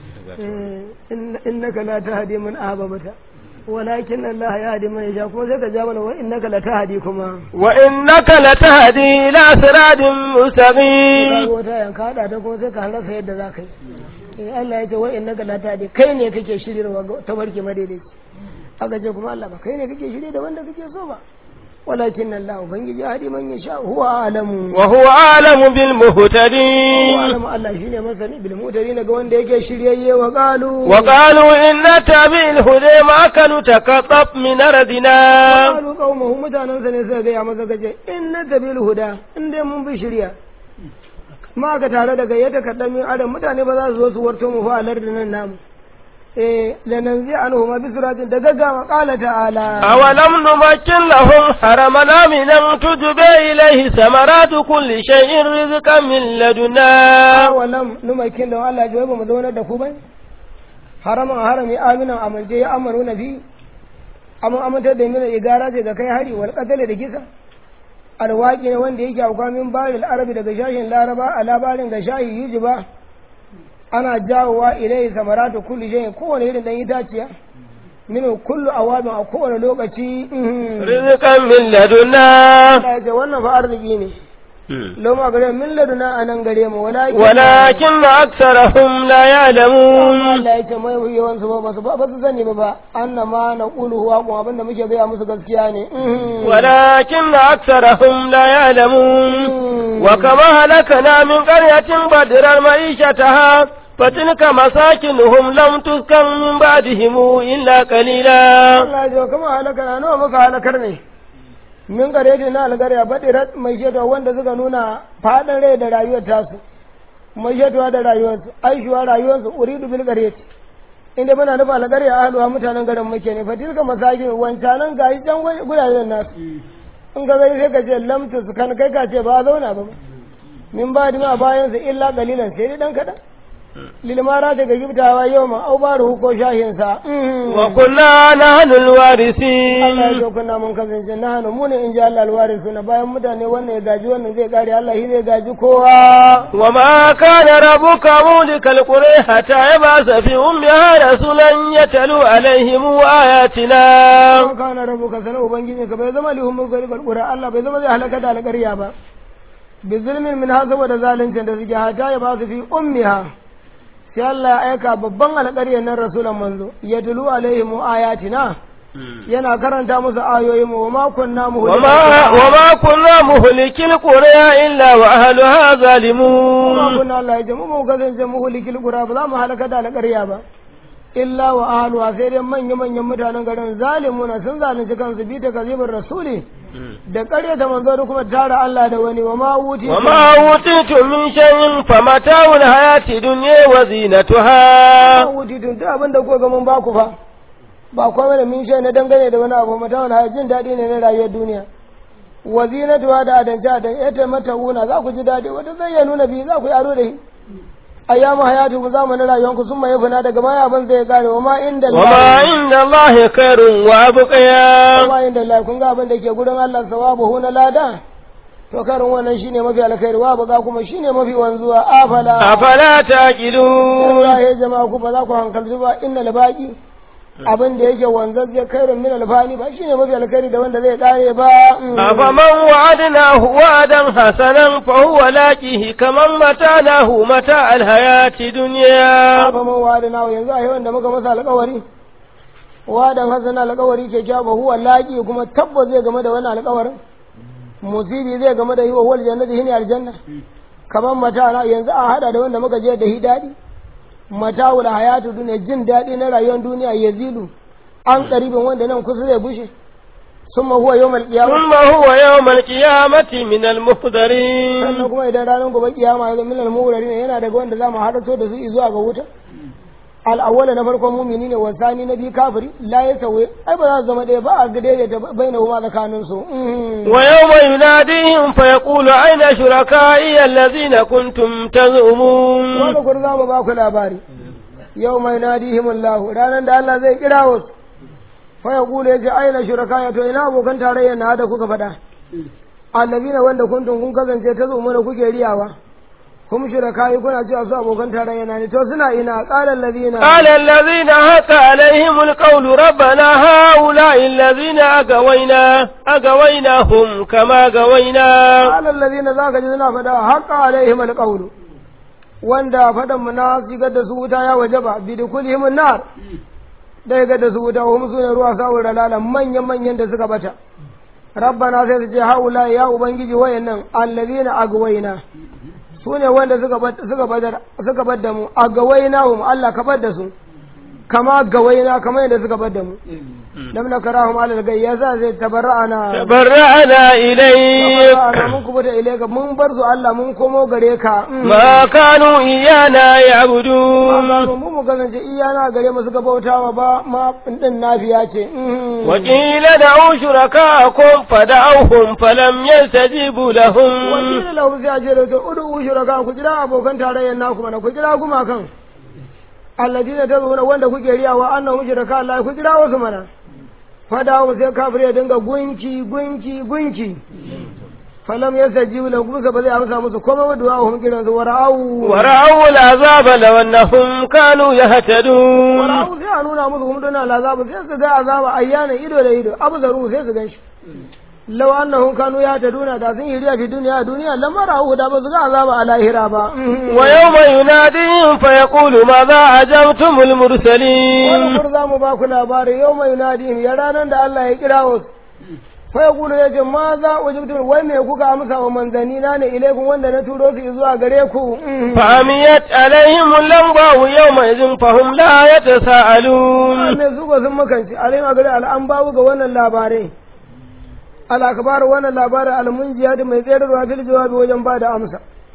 S2: innaka la tahdi man ahbabta walakin Allah ya hadi man yasha kuma sai ka ja mana wa innaka la tahdi kuma
S1: wa innaka latahdi ila siratin mustaqim
S2: ka wata yan ka hada ta kuma sai ka rasa yadda za ka yi eh Allah ya ce wa innaka la tahdi kai ne kake shiryarwa ga tabarki madaidaici aka ce kuma Allah ba kai ne kake shirye da wanda kake so ba walakin Allah ubangiji hadi man yasha huwa alamu
S1: wa huwa alamu bil
S2: huwa
S1: muhtadin
S2: alamu Allah shine masani bil mutadin ga wanda yake shiryayye wa qalu
S1: wa qalu inna tabil huda ma kanu takatab min ardina
S2: qalu qaumuhum mutanen sa ne suka ga ya masa gaje inna tabil huda in dai mun bi shirya ma ka tare da gayyata kaddamin adam mutane ba za su zo su warto mu fa alar da nan namu eh lananzi anhu ma bisratin da gaggawa qala ta'ala
S1: أولم نمكن لهم حرمنا من أن تجبى إليه ثمرات كل شيء رزقا من لدنا
S2: awalam numakin da Allah ya ba mu zaunar da ku bai haraman harami aminan amince ya amaru na fi amma amintar da mina igara ce ga kai hari wal qatl da kisa alwaqi ne wanda yake auka min baril arabi daga shashin laraba a labarin ga shahi yujiba ana jawowa ilai samaratu kulli shay kowane irin dan itaciya min kullu awabin a kowane lokaci mhm.
S1: رزقا من لدنا
S2: Allah ya ce wannan fa arziki ne loma gare min laduna anan gare mu walakin
S1: ولكن أكثرهم لا يعلمون
S2: Allah ya ce mai yawan su ba su ba su sani ba ba annama na qulu huwa kuma abinda muke gaya musu gaskiya ne Mhm.
S1: ولكن أكثرهم لا يعلمون وكما هلكنا من قرية بدر معيشتها فتلك مساكنهم لم تسكن من بعدهم إلا قليلا
S2: Allah ya ce kuma halaka na nawa muka halakar ne min gare da na algarya badirat mai shetuwa wanda suka nuna faɗin rai da rayuwar tasu mai shetuwa da rayuwarsu aishuwa rayuwarsu uridu bil gare inda muna nufa algarya ahluwa mutanen garin muke ne fatilka masakin wancanan gayi can gudajen nasu in ka gani sai ka ce lamtu su kan kai ka ce ba a zauna ba min ba dima bayan su illa galilan sai dai dan kaɗan lilmara daga giftawa yau ma au baru ko shahinsa
S1: وكنا نحن
S2: Allah ya
S1: الوارثين
S2: zo kuna mun kasance na hannu mu ne in ji Allah alwari suna bayan mutane wannan ya gaji wannan zai kare Allah shi zai gaji kowa
S1: وما كان ربك مولك القرى حتى يبعث في أمها رسولا يتلو عليهم آياتنا
S2: kuma kana rabu ka sanar ubangiji ka bai zama lihun mulkari karkura Allah bai zama zai halaka da alƙarya ba bi zulmin min ha saboda zaluncin da suke hata ya ba su fi ummiha sai Allah ya aika babban alƙaryar nan rasulan manzo ya tulu alaihim ayatina yana karanta musu ayoyin mu wa ma kunna
S1: وما, وما كنا مهلك القرى إلا وأهلها
S2: kuma
S1: ظالمون
S2: kunna Allah ya ce mu mu kasance muhlikil qura ba za mu halaka da alƙarya ba illa wa ahluha sai dai manya manyan mutanen garin zalimuna sun zalunci kansu bi ta kazibin rasuli da ƙarya ta manzo da kuma tara Allah da wani wa ma wuti
S1: وما أوتيتم من شيء فمتاع الحياة الدنيا
S2: ma
S1: وزينتها
S2: wuti tun duk abin da kuka ga mun baku fa ba komai da min shay na dangane da wani abu mata wani jin daɗi ne na rayuwar duniya wa zinatuha da adance adan ita mata wuna za ku ji daɗi wata zai ya nuna biyu za ku yi aro da shi ayyamu hayatu ku zamanin rayuwanku sun mai fina daga baya abin zai kare wa ma inda
S1: وما عند الله خير وأبقيا
S2: kuma inda Allah kun ga abin da ke gurin Allah sawabu hu na lada to karin wannan shine mafi alkhairi wa baga kuma shine mafi wanzuwa afala
S1: أفلا تعقلون
S2: Allah ya jama'a ku ba za ku hankalci ba innal baqi abin da yake wanzazze kairun min alfani ba shine mafi alkhairi da wanda zai kare ba
S1: أفمن وعدناه وعدا حسنا فهو لاقيه كمن متعناه متاع الحياة الدنيا
S2: afa man wa'ada na yanzu a yawan da muka masa alƙawari wadan hasan alƙawari ke kya ba huwa laqi kuma tabbas zai game da wannan alƙawarin musibi zai game da yi wa wal jannati hini aljanna kaman mata na yanzu a hada da wanda muka je da hidadi mata'ul hayatu duniya jin daɗi na rayuwar duniya yazilu an qaribin wanda nan kusa zai bushe summa huwa yawmal qiyamah
S1: ثم هو يوم القيامة من المحضرين
S2: sannan kuma idan ranar gobe kiyama ya zo min al-mughrarin yana daga wanda zamu haɗato da su zuwa ga wuta al'awwala na farkon mumini ne wasani na biyu kafiri la ya sauye ai ba za su zama ɗaya ba a ga daidaita bai na huma tsakanin su
S1: ويوم يناديهم فيقول أين شركائي الذين كنتم تزعمون
S2: wani kur za mu ba ku labari yau mai nadihim Allah ranar da Allah zai kira wasu fa ya kula yace aina shuraka to ina abokan tarayya na da kuka faɗa allazina wanda kuntum kun kasance ta zo mana kuke riyawa kuma shuraka kuna cewa su abokan tarayya na ne to suna ina qala allazina
S1: قال الذين حق عليهم القول ربنا هؤلاء الذين أغوينا أغويناهم كما غوينا
S2: qala allazina zaka ji suna faɗa haqa alaihim alqawlu wanda faɗan mu na sigar da su wuta ya wajaba bi dukulihim nar dai ga da su wuta hum sune ruwa sa'ur lalala manyan manyan da suka bata rabbana sai su ce haula ya ubangiji wayannan allazina agwaina su ne wanda suka suka badar suka badda mu agwaina hum Allah ka badda su kama gawaina kama yadda suka badda mu lam nakarahum ala gayya za zai tabarra'ana
S1: تبرأنا إليك
S2: tabarra'ana mun kubuta ilaika mun bar su Allah mun komo gare ka
S1: ما كانوا إيانا يعبدون
S2: Amma mu mu kasance iyana gare mu suka bautawa ba ma din nafiya ce
S1: وقيل دعوا شركاءكم فدعوهم فلم يستجيبوا لهم
S2: wakilin lahu sai a ce da to udu shuraka ku jira abokan tarayyar naku mana ku jira gumakan alladina tazuna wanda kuke riyawa annahum shuraka Allah ku jira wasu mana fada mu sai kafir ya dinga gunki gunki gunki falam yasajibu lahu kuma ba zai amsa musu komai wa du'a hum kiran su wara'u
S1: ورأوا العذاب لو أنهم كانوا يهتدون
S2: wara'u sai a nuna musu kuma dana azabu sai su ga azaba ayyana ido da ido abu zaru sai su ganshi law annahum kanu yahtaduna da sun yi riya fi duniya a duniya lamma ra'u da ba su ga azaba a lahira ba
S1: ويوم يناديهم فيقول ماذا أجبتم
S2: wani
S1: المرسلين
S2: kur za mu ba ku labari yau mai nadihim ya ranar da Allah ya kira wasu fa ya kula ya ce ma za a wajibtu wai me kuka amsa wa manzanni na ne ilaikun wanda na turo su zuwa gare ku
S1: فعميت عليهم اللمبة يومئذ فهم لا يتساءلون
S2: me su ba sun makanci alayhim a gare al'an babu ga wannan labarai al'akabar wannan labarin almunjiya da mai tsayarwa fil jawabi wajen ba da amsa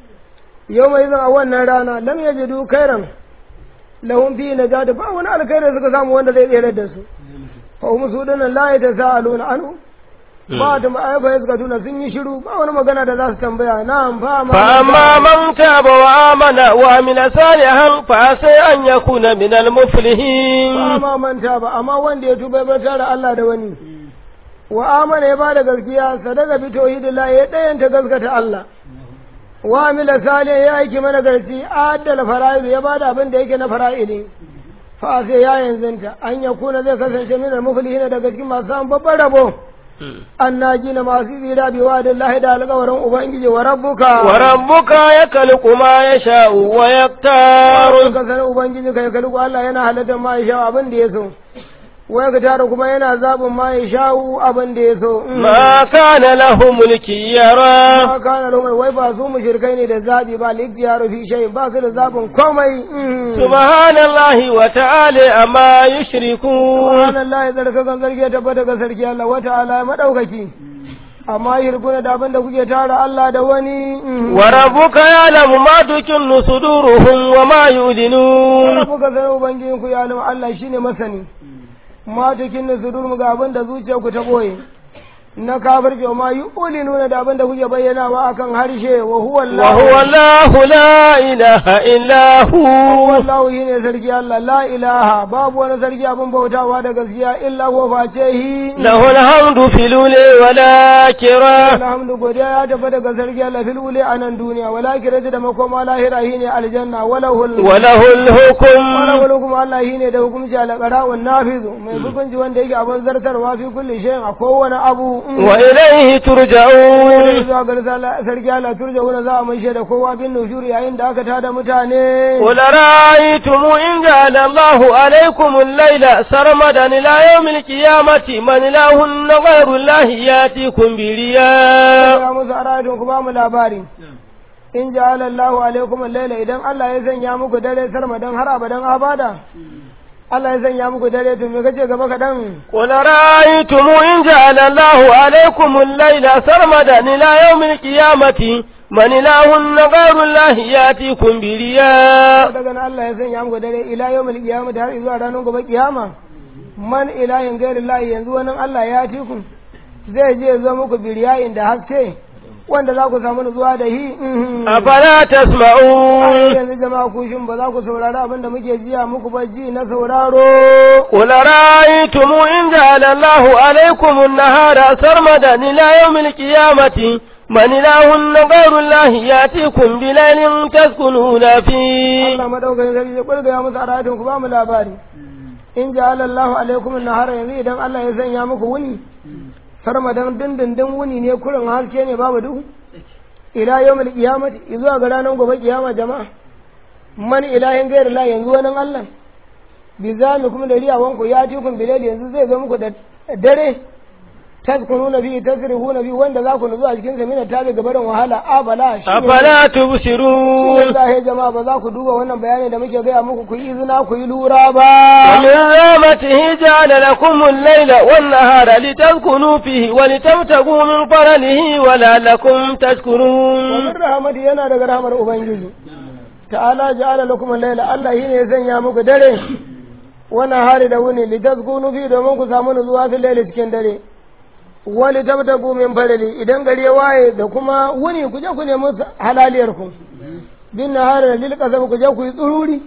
S2: yau mai zan a wannan rana lam yajidu kairan lahum fi najata ba wani alkhairi suka samu wanda zai tsere da su fa hum su dinan la yatasaaluna anhu ba ta ma'aifa suka tuna sun yi shiru ba wani magana da za su tambaya na'am fa ma
S1: فأما من تاب وآمن وعمل صالحا فعسى أن يكون من
S2: ba
S1: المفلحين
S2: ma manta ba amma wanda ya tuba bai tare Allah da wani wa amana ya bada gaskiya sadaka bi tauhidillah ya dayanta gaskata Allah wa amila salih ya aiki mana garci adala fara'id ya bada abin da yake na fara'idi fa sai ya yanzunta an ya kuna zai kasance min al-muflihin daga cikin masu samun babban rabo annaji na masu tsira bi wa da da alƙawarin ubangiji wa rabbuka
S1: وربك يخلق ما يشاء ويختار
S2: ka sanar ubangiji kai kalku Allah yana halatta ma ya sha abin da ya so wai ka tara kuma yana zabin ma ya sha'u abin da ya so
S1: ما كان لهم الكيرا
S2: ma kana lumai wai ba su mushrikai ne da zabi ba liktiyar fi shay ba su da zabin komai
S1: سبحان الله وتعالى أما يشركون
S2: subhanallahi zarkakan sarki ya tabbata ga sarki Allah wa ta'ala madaukaki amma yirkuna da abin da kuke tara Allah da wani
S1: وربك يعلم ما تكن صدورهم وما يعلنون
S2: kuka sanar ubangijin ku ya alim Allah shine masani ma takin sudur mu ga abin da zuciyar ku ta boye na kafirce ma yu'linuna da abin da kuke bayyanawa akan harshe wa huwa Allah
S1: وهو الله لا إله إلا هو
S2: wallahu shine sarki Allah la ilaha babu wani sarki abin bautawa da gaskiya illa huwa face hi
S1: له الحمد في الأولى والآخرة
S2: alhamdu godiya ya tafi daga sarki Allah fil uli a nan duniya wala kirati da makoma lahira shine aljanna wala hul
S1: وله الحكم
S2: wala hul kuma Allah shine da hukunci ala qara'un nafizu mai hukunci wanda yake abin zartarwa fi kulli shay'in a kowane abu
S1: وإليه ترجعون
S2: zuwa ga sarki Allah turja wani za a mai da kowa bin nushuri yayin da aka tada mutane
S1: قل رأيتم إن جعل الله عليكم الليل سرمدا إلى يوم القيامة من إله غير الله يأتيكم برياء
S2: ya musu aradun ku ba mu labari in ja'ala Allahu alaikum al-laila idan Allah ya sanya muku dare sarmadan har abadan abada Allah ya sanya muku dare to me kace gaba kadan
S1: قل رأيتم إن جعل الله عليكم الليل سرمدا إلى يوم القيامة من إله غير الله يأتيكم برياء
S2: daga nan Allah ya sanya muku dare ila yawmil qiyamah har zuwa ranar gobe kiyama man ilahin ghairillahi yanzu wannan Allah ya ci ku zai je zo muku biriyayin da haske wanda za ku samu nutsuwa da hi
S1: أفلا تسمعون
S2: yanzu jama'a ku shin ba za ku saurari abin da muke jiya muku ba ji na sauraro
S1: قل رأيتم إن جعل الله عليكم النهار سرمدا إلى يوم القيامة من إله غير الله يأتيكم بليل تسكنون فيه
S2: Allah madaukakin sarki ya kulga ya musu aradin ku ba mu labari in ja'ala Allahu alaikum an-nahara yanzu idan Allah ya sanya muku wuni sarmadan dindindin wuni ne kurin haske ne babu duhu ila yawmil qiyamati zuwa ga ranar gobe kiyama jama'a man ilahin gairu la yanzu wani Allah bi zami kuma da riyawan ku ya tikun bilal yanzu zai zo muku da dare tazkuruna bi tasrihuna bi wanda za ku nutsu a cikin sa mina tabi gabarin wahala abala shi ne
S1: أفلا تبصرون
S2: wallahi jama'a ba za ku duba wannan bayani da muke gaya muku ku yi izina ku yi lura ba
S1: ومن رحمته جعل لكم الليل والنهار لتسكنوا فيه ولتبتغوا من فضله ولعلكم تشكرون
S2: ومن rahmati yana daga rahmar ubangiji ta'ala ja'ala lakum al-layla Allah shi ne ya sanya muku dare wannan hari da wuni litazkunu fi domin ku samu nutsuwa fil layli cikin dare wali tabtagu min fadli idan gari ya waye da kuma wuni ku je ku nemi halaliyar ku bin nahari lil qasam ku je ku yi tsururi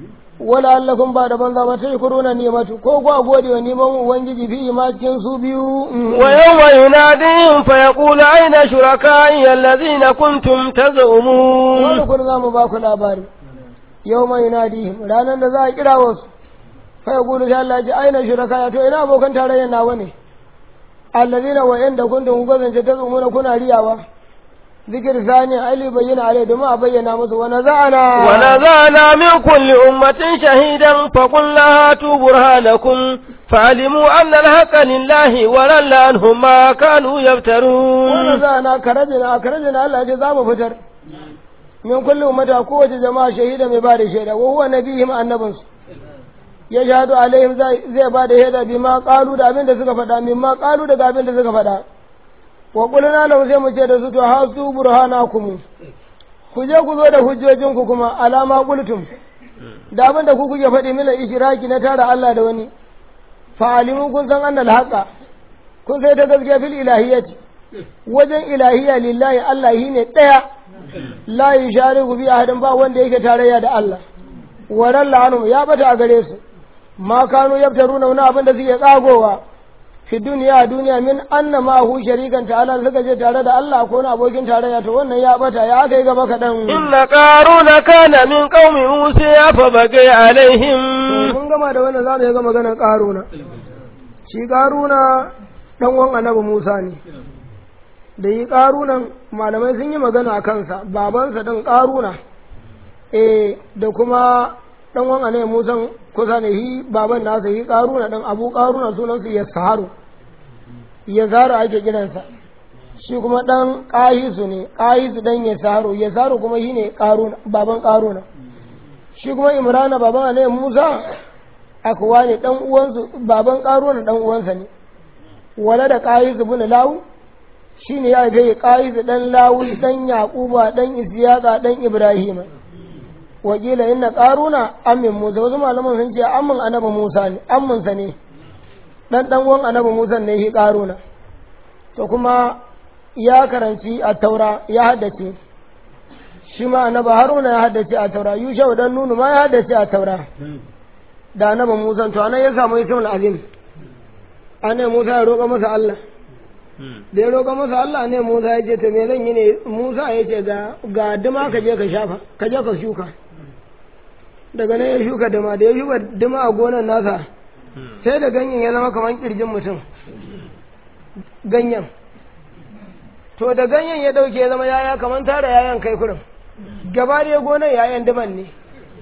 S2: wala allakum ba da banza ba sai kuruna nimatu ko ku gode wa neman ubangiji fi ma cikin su biyu
S1: ويوم يناديهم فيقول أين شركائي الذين كنتم تزعمون
S2: wani kun za mu ba ku labari yau mai yunadihim ranar da za a kira wasu fa ya gudu sai Allah ya ce aina shuraka ya to ina abokan tarayyar nawa ne allazina wa inda kuntum gazance ta tsumuna kuna riyawa zikir sani ali bayyana alai domin a bayyana musu wa naza'ana
S1: ونزعنا من كل أمة شهيدا فقلنا هاتوا برهانكم فعلموا أن الحق لله وضل عنهم ما كانوا
S2: wa
S1: يفترون
S2: naza'ana karajina karajina Allah ya ce za mu fitar min kulli ummata kowace jama'a shahida mai ba da shaida wa huwa nabihim annabinsu ya shahadu alaihim zai zai ba da shaida bi ma qalu da abin da suka faɗa min ma qalu daga abin da suka faɗa wa qulna lahu sai mu ce da su to hasu burhanakum ku je ku zo da hujjojinku kuma alama qultum da abin da ku kuke faɗi mila ishraki na tara Allah da wani fa alimu kun san annal haqa kun sai ta gaskiya fil ilahiyyati wajen ilahiyya lillahi Allah shi ne ɗaya la yushariku bi ahadin ba wanda yake tarayya da Allah waran la'anu ya bata a gare su ma kanu yaftaruna wani abin da suke tsagowa fi duniya a duniya min anna ma hu sharikan ta'ala suka je tare da Allah ko wani abokin tarayya to wannan ya bata ya aka yi gaba kaɗan
S1: إن قارون كان من قوم موسى فبقي عليهم
S2: mun gama da wannan zamu yi ga maganar ƙaruna shi ƙaruna dan uwan annabi Musa ne da yi ƙarunan malamai sun yi magana a kansa babansa ɗan ƙaruna eh da kuma ɗan uwan annabi Musa kusa ne shi baban nasa yi ƙaruna ɗan abu ƙaruna sunansa ya saharu ya zaru ake kiransa shi kuma ɗan ƙahisu ne ƙahisu ɗan ya saharu ya saharu kuma shi ne ƙaruna baban ƙaruna shi kuma imrana baban annabi Musa akwa ne ɗan uwansu baban ƙaruna ɗan uwansa ne wala da ƙahisu bin lawu shi ne ya haife ƙahisu ɗan lawu ɗan yaƙuba ɗan isiyaka ɗan ibrahima wakila inna ƙaruna amin musa wasu malaman sun ce amin annabi musa ne aminsa ne ɗan ɗan uwan annabi musa ne shi ƙaruna to kuma ya karanci a taura ya haddace shi ma annabi haruna ya haddace a taura yushau dan nunu ma ya haddace a taura da annabi musa to anan ya samu ismul azim annabi musa ya roƙa masa Allah da ya roƙa masa Allah ne Musa ya ce to me zan yi ne Musa ya ce ga ga duma ka je ka shafa ka je ka shuka daga nan ya shuka duma da ya shuka duma a gonar nasa sai da ganyen ya zama kamar kirjin mutum ganyen to da ganyen ya dauke ya zama yaya kamar tara yayan kai kurin gaba da gonar yayan duman ne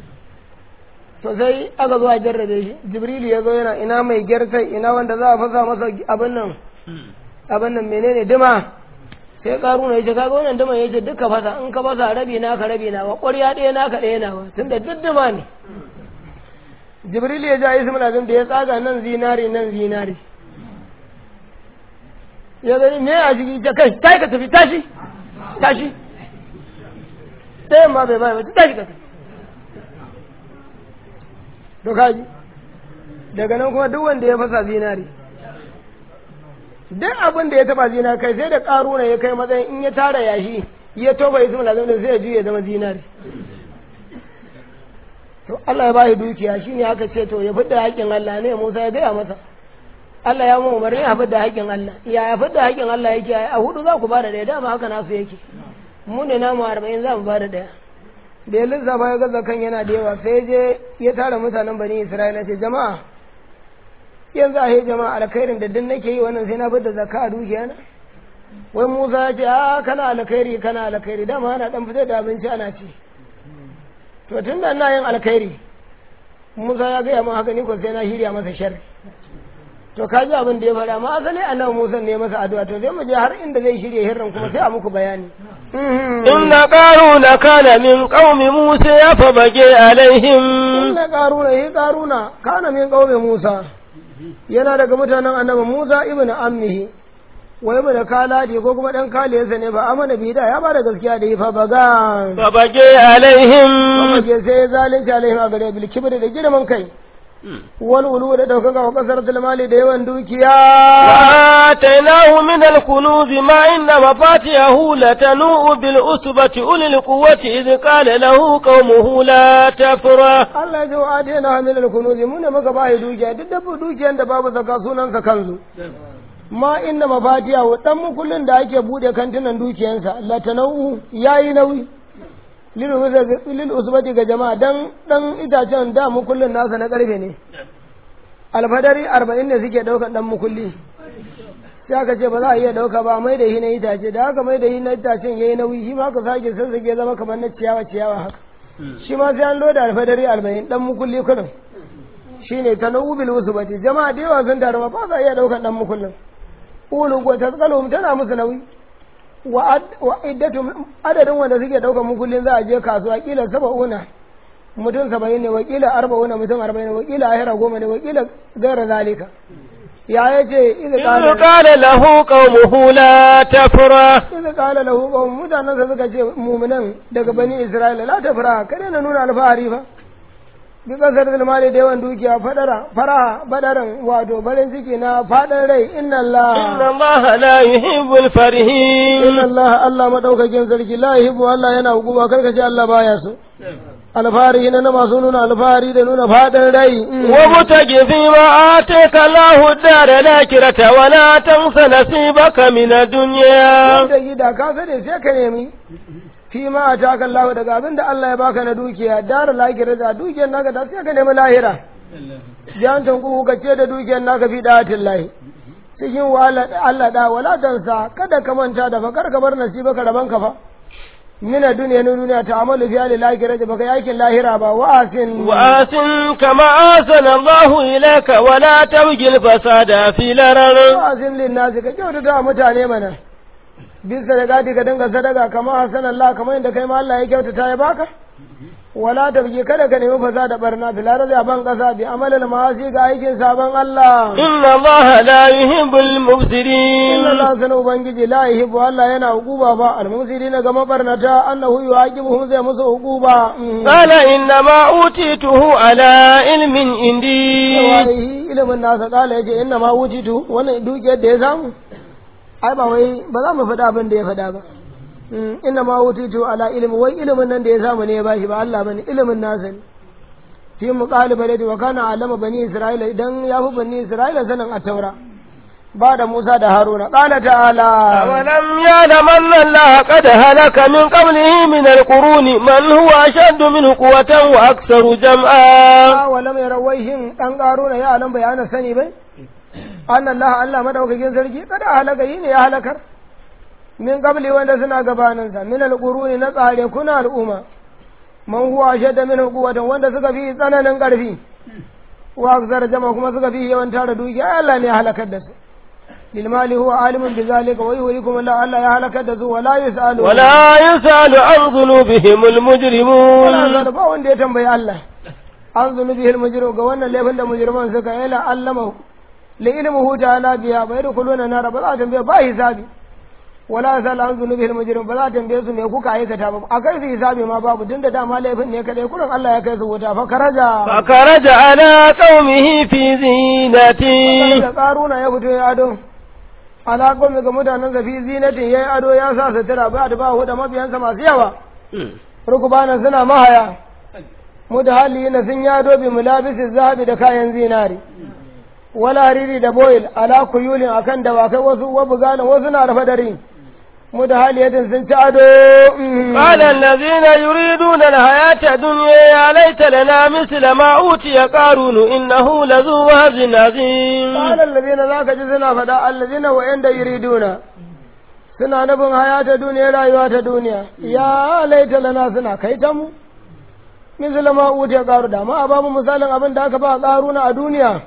S2: to sai aka zo a jarrabe shi jibrilu ya zo yana ina mai gyartai ina wanda za a fasa masa abin nan abin nan menene dima sai karuna ya ce kaga wannan dima ya ce duka fasa in ka fasa rabi na ka rabi na wa ƙwarya ɗaya na ka ɗaya na wa tun da duk dima ne jibril ya ja ismul azim da ya tsaga nan zinari nan zinari ya gani me a jiki ta kai kai ka tafi tashi tashi ɗayan ma bai bai ba tashi ka to kaji daga nan kuma duk wanda ya fasa zinari duk abin da ya taba zinari kai sai da karuna ya kai matsayin in ya tara yashi ya toba ismul lazim sai ya juye zama zinari to Allah ya bayi dukiya shine aka ce to ya fidda haƙƙin Allah ne Musa ya gaya masa Allah ya mu umarni a fidda haƙƙin Allah ya ya fidda haƙƙin Allah yake a hudu za ku bada ɗaya dama haka nasu yake mu ne namu arba'in za mu bada ɗaya da ya lissafa ya gaza kan yana da yawa sai je ya tara mutanen bani Isra'ila ce jama'a yanzu a yi jama'a alkhairin da duk nake yi wannan sai na fidda zakka a dukiya na wai Musa ya ce a kana alkhairi kana alkhairi dama ana dan fitar da abinci ana ci to tun da ina yin alkhairi Musa ya gaya min haka ni ko sai na shirya masa sharri to ka ji abin da ya faɗa ma asali annabi Musa ne masa addu'a to sai mu je har inda zai shirya hirran kuma sai a muku bayani
S1: inna qaruna kana min qaumi musa fa bage alaihim
S2: inna qaruna yi qaruna kana min qaumi Musa yana daga mutanen annabi Musa ibnu ammihi wai mu da kaladi ko kuma dan kaliyarsa ne ba amana bi da ya bada gaskiya da yi fa baga
S1: fa bage alaihim
S2: kuma ke sai zalunci alaihim a gare bil kibri da girman kai wal ulu da daukaka wa kasar mali da yawan dukiya
S1: wa atainahu min al kunuz ma inna mafatihahu latanu bil usbati ulil quwwati idh qala lahu qaumuhu la tafra
S2: Allah ya wa atainahu min al kunuz mun ne maka bai dukiya duk da dukiyan da babu zaka sunan sa kanzu ma inna mafatiha wa dan mukullin da ake bude kantinan dukiyansa latanau yayi nauyi lil usbati ga jama'a dan dan itacen da mukullin nasa na karfe ne alfadari 40 ne suke daukan dan mukulli sai aka ce ba za a iya dauka ba mai da shi na itace da haka mai da shi na itacen yayi nauyi shi ma ka sake sassake zama kamar na ciyawa ciyawa haka shi ma sai an loda alfadari 40 dan mukulli kudin shine tanawubil usbati jama'a da yawa sun taru ba za a iya daukan dan mukullin ulu ko tasqalum tana musu nauyi wa iddatu adadin wanda suke dauka mukullin za a je kasuwa kila saba'una mutum saba'in ne wakila arba'una mutum arba'in ne wakila ahira goma ne wakila gaira zalika ya yace idza
S1: idh qala lahu qaumuhu la tafra
S2: idza qala lahu qaum mutanen sa suka ce mu'minan daga bani isra'ila la tafra kada na nuna alfahari fa bi kasar mali da yawan dukiya fadara faraha badaran wato barin ciki na fadan rai inna Allah
S1: inna Allah la yuhibbul farihin
S2: inna Allah Allah madaukakin sarki la yuhibbu Allah yana hukuma karka ce Allah baya so alfahari na masu nuna alfahari da nuna fadan rai
S1: wa mutagi fi ma ataka Allahu dara lakirata wa la tansa nasibaka min ad-dunya
S2: wanda gida ka sani sai ka nemi fi ma a taka Allah daga abin da Allah ya baka na dukiya dara lahira da dukiyar naka da sai ka nemi lahira jantan ku ka ce da dukiyar naka fi datin lahi cikin wahala Allah da wala tansa kada ka manta da fa kar ka bar nasiba ka raban ka fa mina duniya na duniya ta amalu fi ali lahira da baka yakin lahira ba wa asin
S1: wa asin kama asana Allah ilaka wa la tabgil fasada fi larar
S2: wa asin lin nasi ka kyautata mutane mana bisa da gadi ka dinga sadaka kamar hasan Allah kamar yadda kai ma Allah ya kyautata ya baka wala tabji kada ka nemi fasa da barna fil ardi a ban kasa bi amalal ma'asi ga aikin sabon Allah
S1: inna Allah la yuhibbul mufsidin
S2: inna Allah sana ubangiji la yuhibbu Allah yana hukuba ba al mufsidin ga mabarnata annahu yuaqibuhum zai musu hukuba
S1: qala inna ma utituhu ala ilmin indi
S2: wallahi ilimin nasa kala yace inna ma utitu wannan dukiyar da ya samu ai ba wai ba za mu faɗa abin da ya faɗa ba inna ma wutitu ala ilmi wai ilimin nan da ya samu ne ya bashi ba Allah bane ilimin nasa ne fi muqalibati wa kana alama bani isra'ila idan ya fi bani isra'ila sanin at-taura ba da Musa da Haruna qala ta'ala
S1: awalam ya'lam anna Allah qad halaka min qablihi min al-quruni man huwa ashaddu minhu quwwatan wa aktharu jam'a
S2: awalam yarawaihin dan qaruna ya alam bayana sani bai anna Allah Allah madaukakin sarki kada halaka yi ne ya halakar min qabli wanda suna gabaninsa min alquruni na tsare kuna al'umma man huwa shadda min quwwatan wanda suka fi tsananin karfi wa akzar jama kuma suka fi yawan tara dukiya Allah ne ya halakar da su lil mali huwa alimun bi zalika wa yuhyikum Allah Allah ya halakar da su wala yusalu
S1: wala yusalu an dhunubihim al-mujrimun
S2: wala ba wanda ya tambayi Allah an zunubi al mujrim ga wannan laifin da mujriman suka yi la allama li ilmuhu ta'ala biya bai da kuluna nar ba za a tambaye ba hisabi wala sal an zunubihil mujrim ba za ta tambaye su me kuka aikata ba a kai su hisabi ma babu tunda dama laifin ne kadai kurin Allah ya kai su wuta fa karaja
S1: فخرج على قومه في زينته
S2: da karuna ya fito ya ado ala qawmi ga mutanen sa fi zinatin yayi ado ya sa sutura ba da ba huda mabiyansa masu yawa rukubana suna mahaya mudahallina sun yi ado bi mulabisi zahabi da kayan zinari wala hariri da boil ala kuyulin akan dawakai wasu wabugana wasu na rafa dare mudahaliyatin sun ci ado mhm.
S1: قال الذين يريدون الحياة الدنيا يا ليت لنا مثل ما أوتي قارون إنه لذو وهب عظيم
S2: قال الذين ذاك جزنا فدا الذين وعند يريدون suna nufin hayata duniya rayuwa ta duniya ya laita lana suna kai ta mu misali ma wuce karu da ma a bamu misalin abin da aka ba karuna a duniya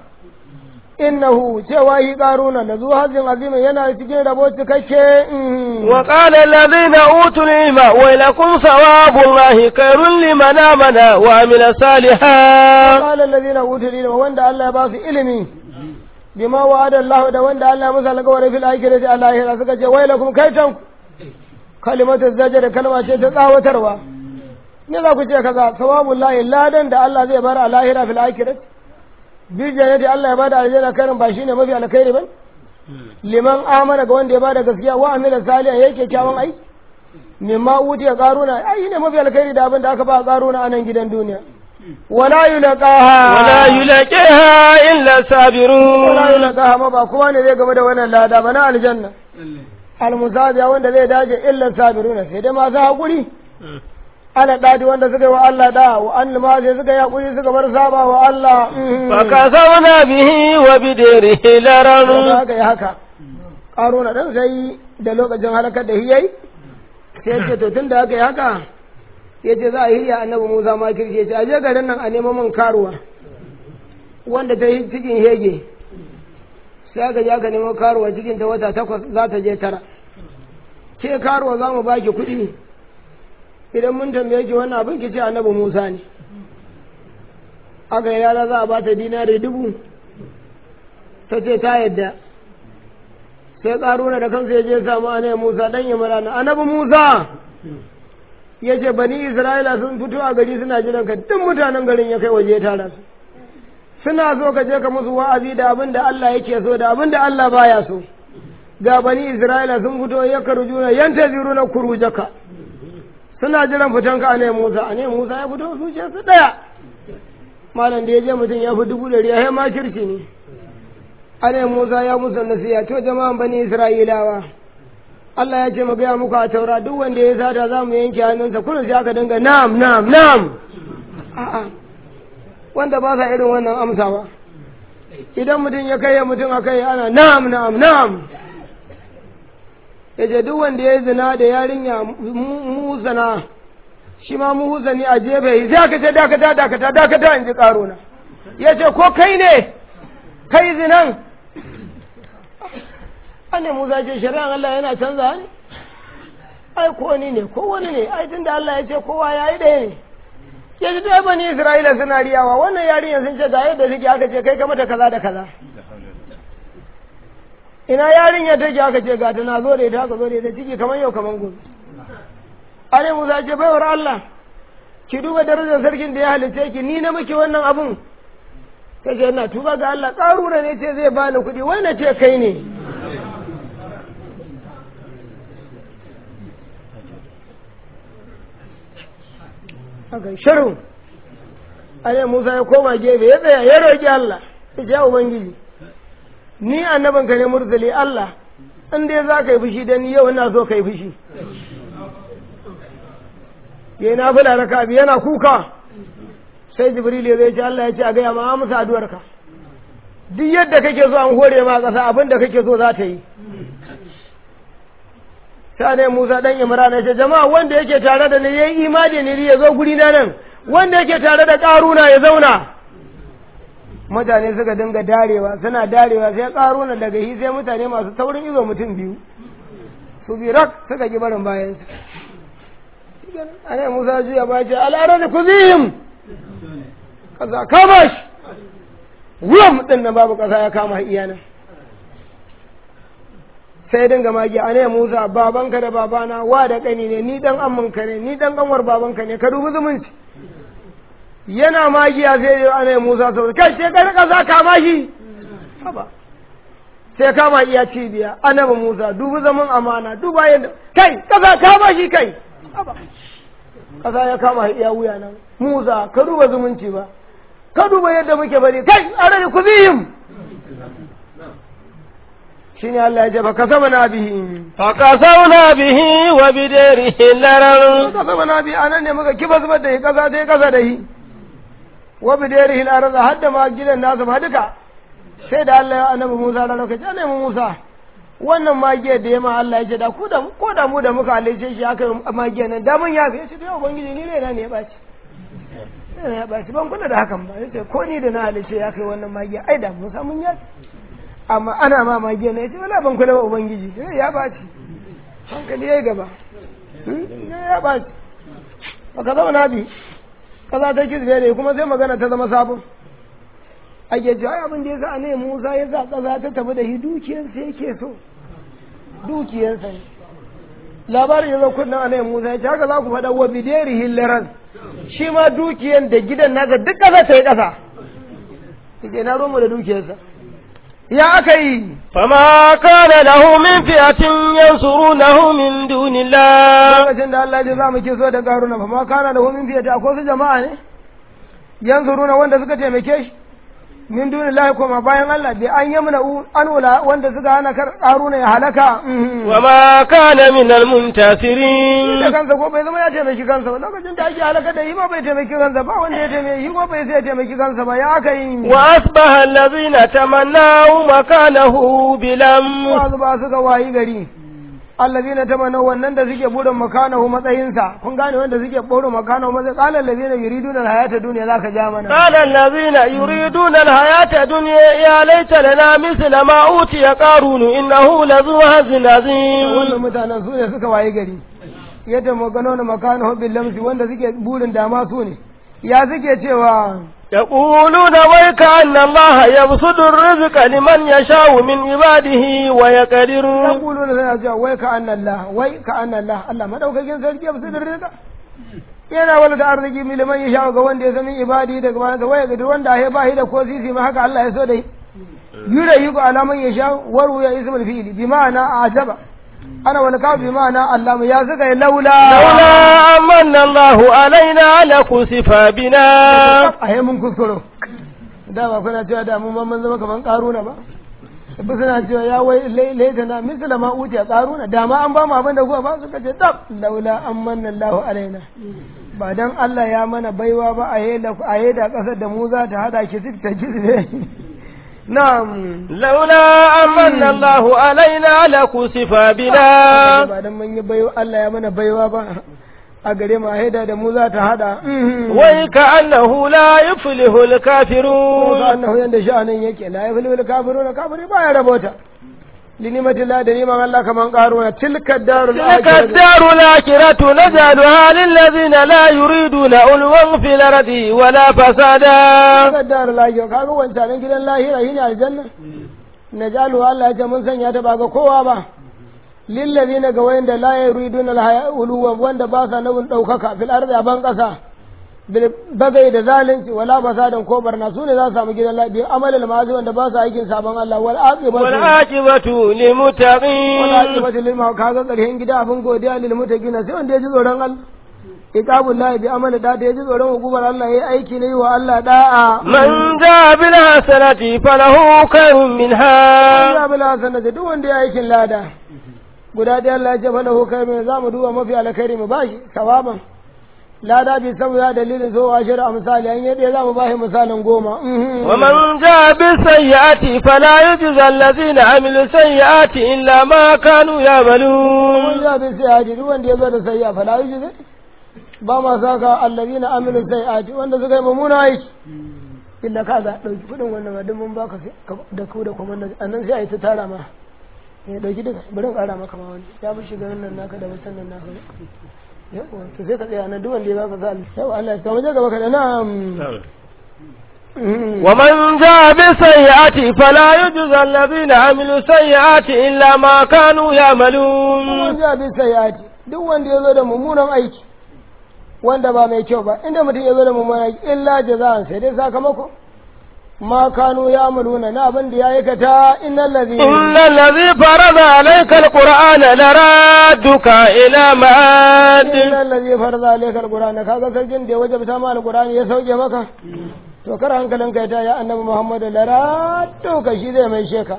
S2: innahu cewa yi karuna da zuwa hajjin azimin yana cikin rabo cikakke mhm.
S1: وقال الذين أوتوا العلم ويلكم ثواب الله خير لمن آمن وعمل صالحا
S2: قال الذين اوتوا العلم wanda Allah ya ba su ilimi bima wa'ada Allah da wanda Allah ya musa alƙawari fil akhirati a lahira suka ce wai lakum kaitan kalimatu zajar kalma ce ta tsawatarwa ne za ku ce kaza sawabul lahi ladan da Allah zai bar a lahira fil akhirati bi jannati Allah ya bada aljanna karin ba shine mafi alkhairi ba liman amana ga wanda ya bada gaskiya wa amila salihan yake kyawun aiki mimma utiya qaruna ai ne mafi alkhairi da abin da aka ba qaruna a nan gidan duniya wala yulqaha
S1: ولا يلاقيها إلا
S2: wala
S1: الصابرون
S2: yulqaha ma ba kowa ne zai game da wannan lada ba na aljanna almusabiya wanda zai dace illa sabiruna sai dai masu hakuri ana dadi wanda suka yi wa Allah da wa an ma sai suka yi hakuri suka bar saba wa Allah
S1: فكسونا به وبدره
S2: da
S1: لرن
S2: haka yi haka ƙaruna ɗan sai da lokacin halakar da hiyai sai ce to tun da haka yi haka ya ce za a hiya annabi musa ma kirki ya ce a je garin nan a nemo min karuwa wanda ta yi cikin hege sai aka je aka nemo karuwa cikin ta wata takwas za ta je tara ke karuwa za mu baki kuɗi idan mun tambaye ki wannan abin ki ce annabi musa ne aka yi rana za a ba ta dinari dubu ta ce ta yadda sai ƙaruna da kansa ya je samu anai musa ɗan yi marana annabi musa ya ce bani isra'ila sun fito a gari suna jiran ka duk mutanen garin ya kai waje ya tara su suna so ka je ka musu wa'azi da abin da Allah yake so da abin da Allah baya so ga bani isra'ila sun fito ya karujuna yanta ziru na kurujaka suna jiran fitan ka anai musa anai musa ya fito zuciyarsu ɗaya malam da ya je mutum ya fi dubu ɗari ya ma kirki ne ana Musa ya musu nasiya to jama'an bani Isra'ilawa Allah ya ce mu gaya muku a taura duk wanda ya sata za mu yanke hannunsa kullum sai aka dinga nam nam nam a'a wanda ba sa irin wannan amsawa idan mutum ya kai mutum a kai ana nam nam nam ya ce duk wanda ya zina da yarinya musana shi ma muhusani a jefe sai aka ce dakata dakata dakata in ji karuna ya ce ko kai ne kai zinan anne musa ce shari'an Allah yana canza ne ai ko ni ne ko wani ne ai tunda Allah ya ce kowa ya yi ɗaya ne ya ji dai bani Isra'ila suna riyawa wannan yarinya sun ce ga yadda suke aka ce kai ka mata kaza da kaza ina yarinya take aka ce ga ta na zo da ita aka zo da ita ciki kamar yau kamar gobe anne musa ce baiwar Allah ki duba darajar sarkin da ya halice ki ni na miki wannan abun ta ce ina tuba ga Allah ƙarura ne ce zai bani kuɗi wai na ce kai ne haka shirin ale Musa ya koma gefe ya tsaya ya roƙi Allah ya ce ya Ubangiji ni annaban ka ne murzali Allah in dai za ka yi fushi da ni yau ina so ka yi fushi ya na fula raka bi yana kuka sai jibril ya zai ce Allah ya ce a gaya ma amsa addu'arka duk yadda kake so an hore ma ƙasa abin da kake so za ta yi sai ne Musa dan Imran ya ce jama'a wanda yake tare da ni yayi imani ne ya zo guri na nan wanda yake tare da Karuna ya zauna mutane suka dinga darewa suna darewa sai Karuna daga hi sai mutane masu taurin izo mutum biyu su bi rak suka ki barin bayan su ane Musa juya ba ce al'arada kuzihim kaza kama shi wuyan din nan babu kasa ya kama iyana sai dinga magi a ne Musa babanka da babana wa da kani ne ni dan amminka ne ni dan kanwar babanka ne ka dubi zumunci yana magiya sai ya ana Musa sau kai sai ka rika za ka mashi haba sai kama iya cibiya annabi Musa dubi zaman amana duba yadda kai kaza ka mashi kai haba kaza ya kama iya wuya nan Musa ka duba zumunci ba ka duba yadda muke bari kai arani ku bihim shine Allah ya ce fa kasabana bihi
S1: فقسونا به وبداره لرر
S2: kasabana bihi anan ne muka kiba zubar da shi kasa sai kasa da shi wa bidarihi al-ardh hadda ma gidan nasu ma duka sai da Allah ya annabi Musa da lokaci annabi Musa wannan magiyar da ya ma Allah ya ce da ku da ko da mu da muka halice shi aka yi magiyar nan da mun yafe shi da ubangiji ni ne na ne ya baci ne ya baci ban kula da hakan ba yace ko ni da na halice ya kai wannan magiya ai da Musa mun yafe amma ana ma magiya ne yace wala ban kula ba ubangiji sai ya baci hankali yayi gaba ne ya baci baka zama nabi kaza ta kisbe ne kuma sai magana ta zama sabon ake cewa ai abin da ya sa ne Musa ya sa kaza ta tafi da shi dukiyarsa yake so dukiyarsa ne labarin ya zo kunna a Musa ya ce haka za ku faɗa wa bideri hillaran shi ma dukiyar da gidan nasa duk ƙasa ta yi ƙasa ke na roma da dukiyarsa ya aka yi
S1: فما كان له من فئة ينصرونه من دون الله
S2: lokacin da Allah ya za mu kiso da garuna fa ma kana da min fiye ta akwai su jama'a ne yanzuruna wanda suka taimake shi min duni lahi koma bayan Allah bi an yamna an ula wanda suka hana kar karuna ya halaka
S1: وما كان من
S2: da
S1: المنتصرين
S2: kansa ko bai zama ya taimaki kansa ba lokacin da ake halaka da yi ma bai taimaki kansa ba wanda ya taimaki yi ko bai sai ya taimaki kansa ba ya aka yi
S1: وأصبح الذين تمنوا مكانه بلم
S2: wasu ba suka wayi gari allazina tamanna wannan da suke burin makanahu matsayinsa kun gane wanda suke burin makanahu matsayin qala allazina yuriduna alhayata dunya zaka ja mana
S1: قال الذين يريدون الحياة الدنيا يا ليت لنا مثل ما أوتي قارون إنه لذو هز عظيم
S2: wannan mutanen su ne suka wayi gari yadda magano na makanahu bil lamsi wanda suke burin dama su ne ya suke cewa
S1: يقولون ويك أن الله يبسط الرزق لمن يشاء من عباده ويقدر
S2: yaqulu na sana cewa wai ka anna Allah wai ka anna Allah Allah madaukakin sarki ya fi rizqa yana wala da arziki miliman ya sha ga wanda ya sami ibadi daga bayan sa waya ga wanda ya ba shi da ko sisi ma haka Allah ya so dai yura yi ko alaman ya sha waru ya ismul fi'li bi ma'ana ajaba ana wal ka bi ma'ana Allah ya saka ya laula
S1: لولا أمن الله علينا لكسف بنا
S2: a mun kuskuro da ba kuna cewa da mu ma mun zama kaman karuna ba ba suna cewa ya wai laita na misala ma uti a karuna da ma an ba mu abin da kuwa ba suka ce tab laula an manna Allahu alaina ba dan Allah ya mana baiwa ba a yeda a yeda kasar da mu za ta hada ki sik ta kisne na'am
S1: لولا أمن الله علينا لكسف بنا
S2: ba dan mun yi baiwa Allah ya mana baiwa ba a gare mu a yeda da mu za ta hada
S1: وكأنه لا يفلح
S2: ko
S1: الكافرون
S2: annahu yanda sha'anin yake la yaflu kafiruna kafiri ba ya rabota linimati la da niman Allah kaman karuna tilka darul
S1: تلك
S2: akhirah
S1: الدار الآخرة نجعلها للذين لا يريدون علوا في الأرض ولا فسادا
S2: tilka darul akhirah kaga wancan gidan lahira shine aljanna najalu Allah ya ce mun sanya ta ba ga kowa ba lillazina ga wayanda la yuriduna alhaya uluwan wanda ba sa nabin daukaka fil ardi a ban kasa bil bagai da zalunci wala fasadan ko barna su ne za su samu gidan lafiya amalul ma'azi wanda ba sa aikin sabon Allah wal aqibatu
S1: والعاقبة
S2: wala
S1: للمتقين
S2: aqibatu lil ma kaga karshen gida abin godiya lil mutaqina sai wanda ya ji tsoron Allah iqabul lahi bi amali da da ya ji tsoron hukumar Allah yayi aiki ne wa Allah da'a
S1: من جاء بالحسنة فله خير منها
S2: Allah bila sanata duk wanda ya aikin lada guda ɗaya Allah ya ce fa lahu kai mai zamu duba mafi alkhairi mu bashi sawaban lada bi saboda dalilin so wa shari'a misali an yi ɗaya zamu bashi misalin goma mhm.
S1: ومن جاء بالسيئة فلا يجزى الذين عملوا السيئات إلا ما كانوا
S2: mun
S1: يعملون
S2: ja bin sai haji duk wanda ya zo da sayya fa la yuji ba ma saka allazina amilu sayyiati wanda suka yi mummuna aiki illa ka ga dauki kudin wannan ma duk mun baka sai ka- da ku da kuma annan sai a yi ta tara ma ya dauki duka bari in kara maka ma wani ya bi shiga nan naka da wasan nan naka yawa to sai ka tsaya nan duk wanda ya baka za Allah yawa Allah ya kama je gaba ka da na'am
S1: ومن جاء بالسيئات فلا يجزى الذين عملوا السيئات إلا ما كانوا يعملون
S2: Kuma ja bi sayati duk wanda ya zo da mummunan aiki wanda ba mai kyau ba inda mutum ya zo da mummunan aiki illa jaza'an sai dai sakamako ma kanu ya amaluna na abin da ya aikata innal ladhi
S1: إن الذي فرض عليك القرآن لرادك إلى معاد
S2: innal ladhi farza alaykal qur'ana kaga sarkin da ya wajabta ma alqur'ani ya sauke maka to kar hankalin kai ta ya annabi muhammadu laratu ka shi zai mai sheka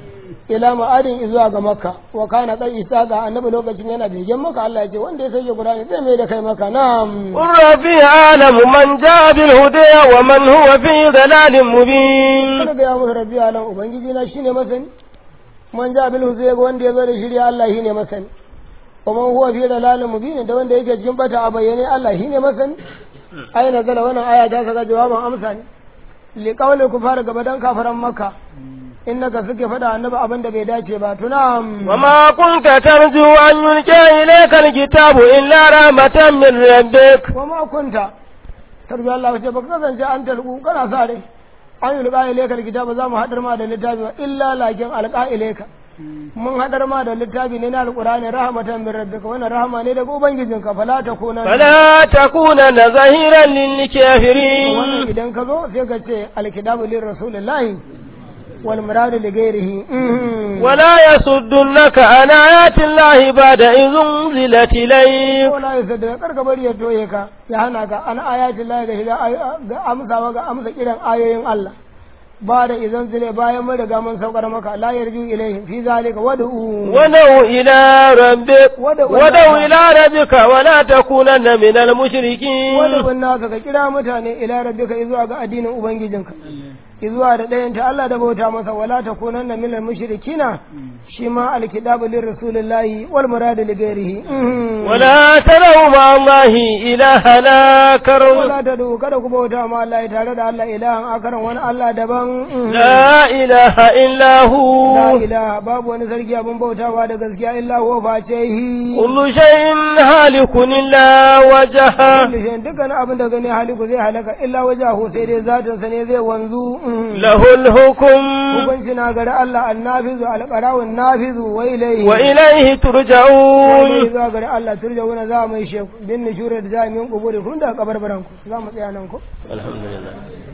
S2: ila ma'adin izuwa ga makka wa kana kai isa ga annabi lokacin yana begen maka Allah ya ce wanda ya sauke qur'ani zai mai da kai maka na'am
S1: قل ربي أعلم من جاء بالهدى ومن هو في ضلال مبين
S2: kada ga ya musu rabbi alam ubangiji na shine masani man ja bil huzai ga wanda ya zo da shirya Allah shine masani kuma huwa fi dalalin mubin da wanda yake cikin bata a bayyane Allah shine masani ai nazala wannan aya ta saka jawaban amsa ne li qawli kufar gaba dan kafaran makka innaka suke fada annabi abin da bai dace ba tunam
S1: وما كنت ترجو أن يلقى إليك الكتاب إلا رحمة من ربك
S2: wa ma kunta tarbi Allah wace baka kasance an talku kana sa rai an yi liƙa ilaika kitaba za mu haɗar ma da littafi ba illa lakin alƙa ilaika mun haɗar ma da littafi ne na alƙur'ani rahmatan min rabbika wannan rahama ne daga ubangijinka fala takuna
S1: فلا تكونن ظهيرا للكافرين
S2: wannan idan ka zo sai ka ce alkitabu lir rasulillahi wal muradu li ghairihi Mhm.
S1: ولا يصدنك عن آيات الله بعد إذ أنزلت إليك
S2: wala ya sadda karka bari ya toye ka ya hana ka an ayatin Allah da shiga ga amsawa ga amsa kiran ayoyin Allah ba da idan zile bayan mun riga mun saukar maka la yarju ilayhi fi zalika wad'u
S1: ودعو إلى ربك
S2: ودعو
S1: ودعو إلى ربك ولا تكونن من المشركين
S2: wad'u naka ka kira mutane ila rabbika izuwa ga addinin ubangijinka izuwa da ɗayan ta Allah da bauta masa wala takunanna minal mushrikina shi ma alkitabu lir rasulillahi wal muradu li ghairihi Mhm.
S1: ولا تدعوا مع الله إلها آخر
S2: wala ta du kada ku bauta ma Allah tare da Allah ilahan akaran wani Allah daban Mhm.
S1: لا إله إلا
S2: La
S1: هو
S2: ilaha babu wani sarki abin bautawa da gaskiya illa huwa face hi.
S1: كل شيء هالك إلا وجهه
S2: Kullu shayin dukkan abin da gani haliku zai halaka illa wajahu sai dai zatin sa ne zai wanzu.
S1: له الحكم
S2: Hukunci na gari Allah annafizu alqarawun nafizu wa ilayhi.
S1: وإليه
S2: Wani
S1: ترجعون
S2: zuwa gari Allah turjawuna za mu yi sheku bin nishurar da za mu yi kuburi kun da kabarbaran ku za mu tsaya nan ku.
S1: الحمد لله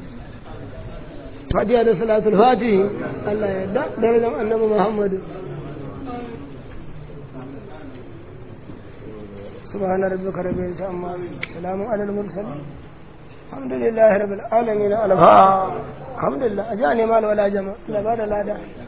S2: Fatiha da salatul fatihi Allah ya yarda darajar annabi Muhammadu. سبحان ربك رب العزة عما يصفون سلام على المرسلين الحمد لله رب العالمين الحمد لله أجاني مال ولا جمع لا بعد لا ده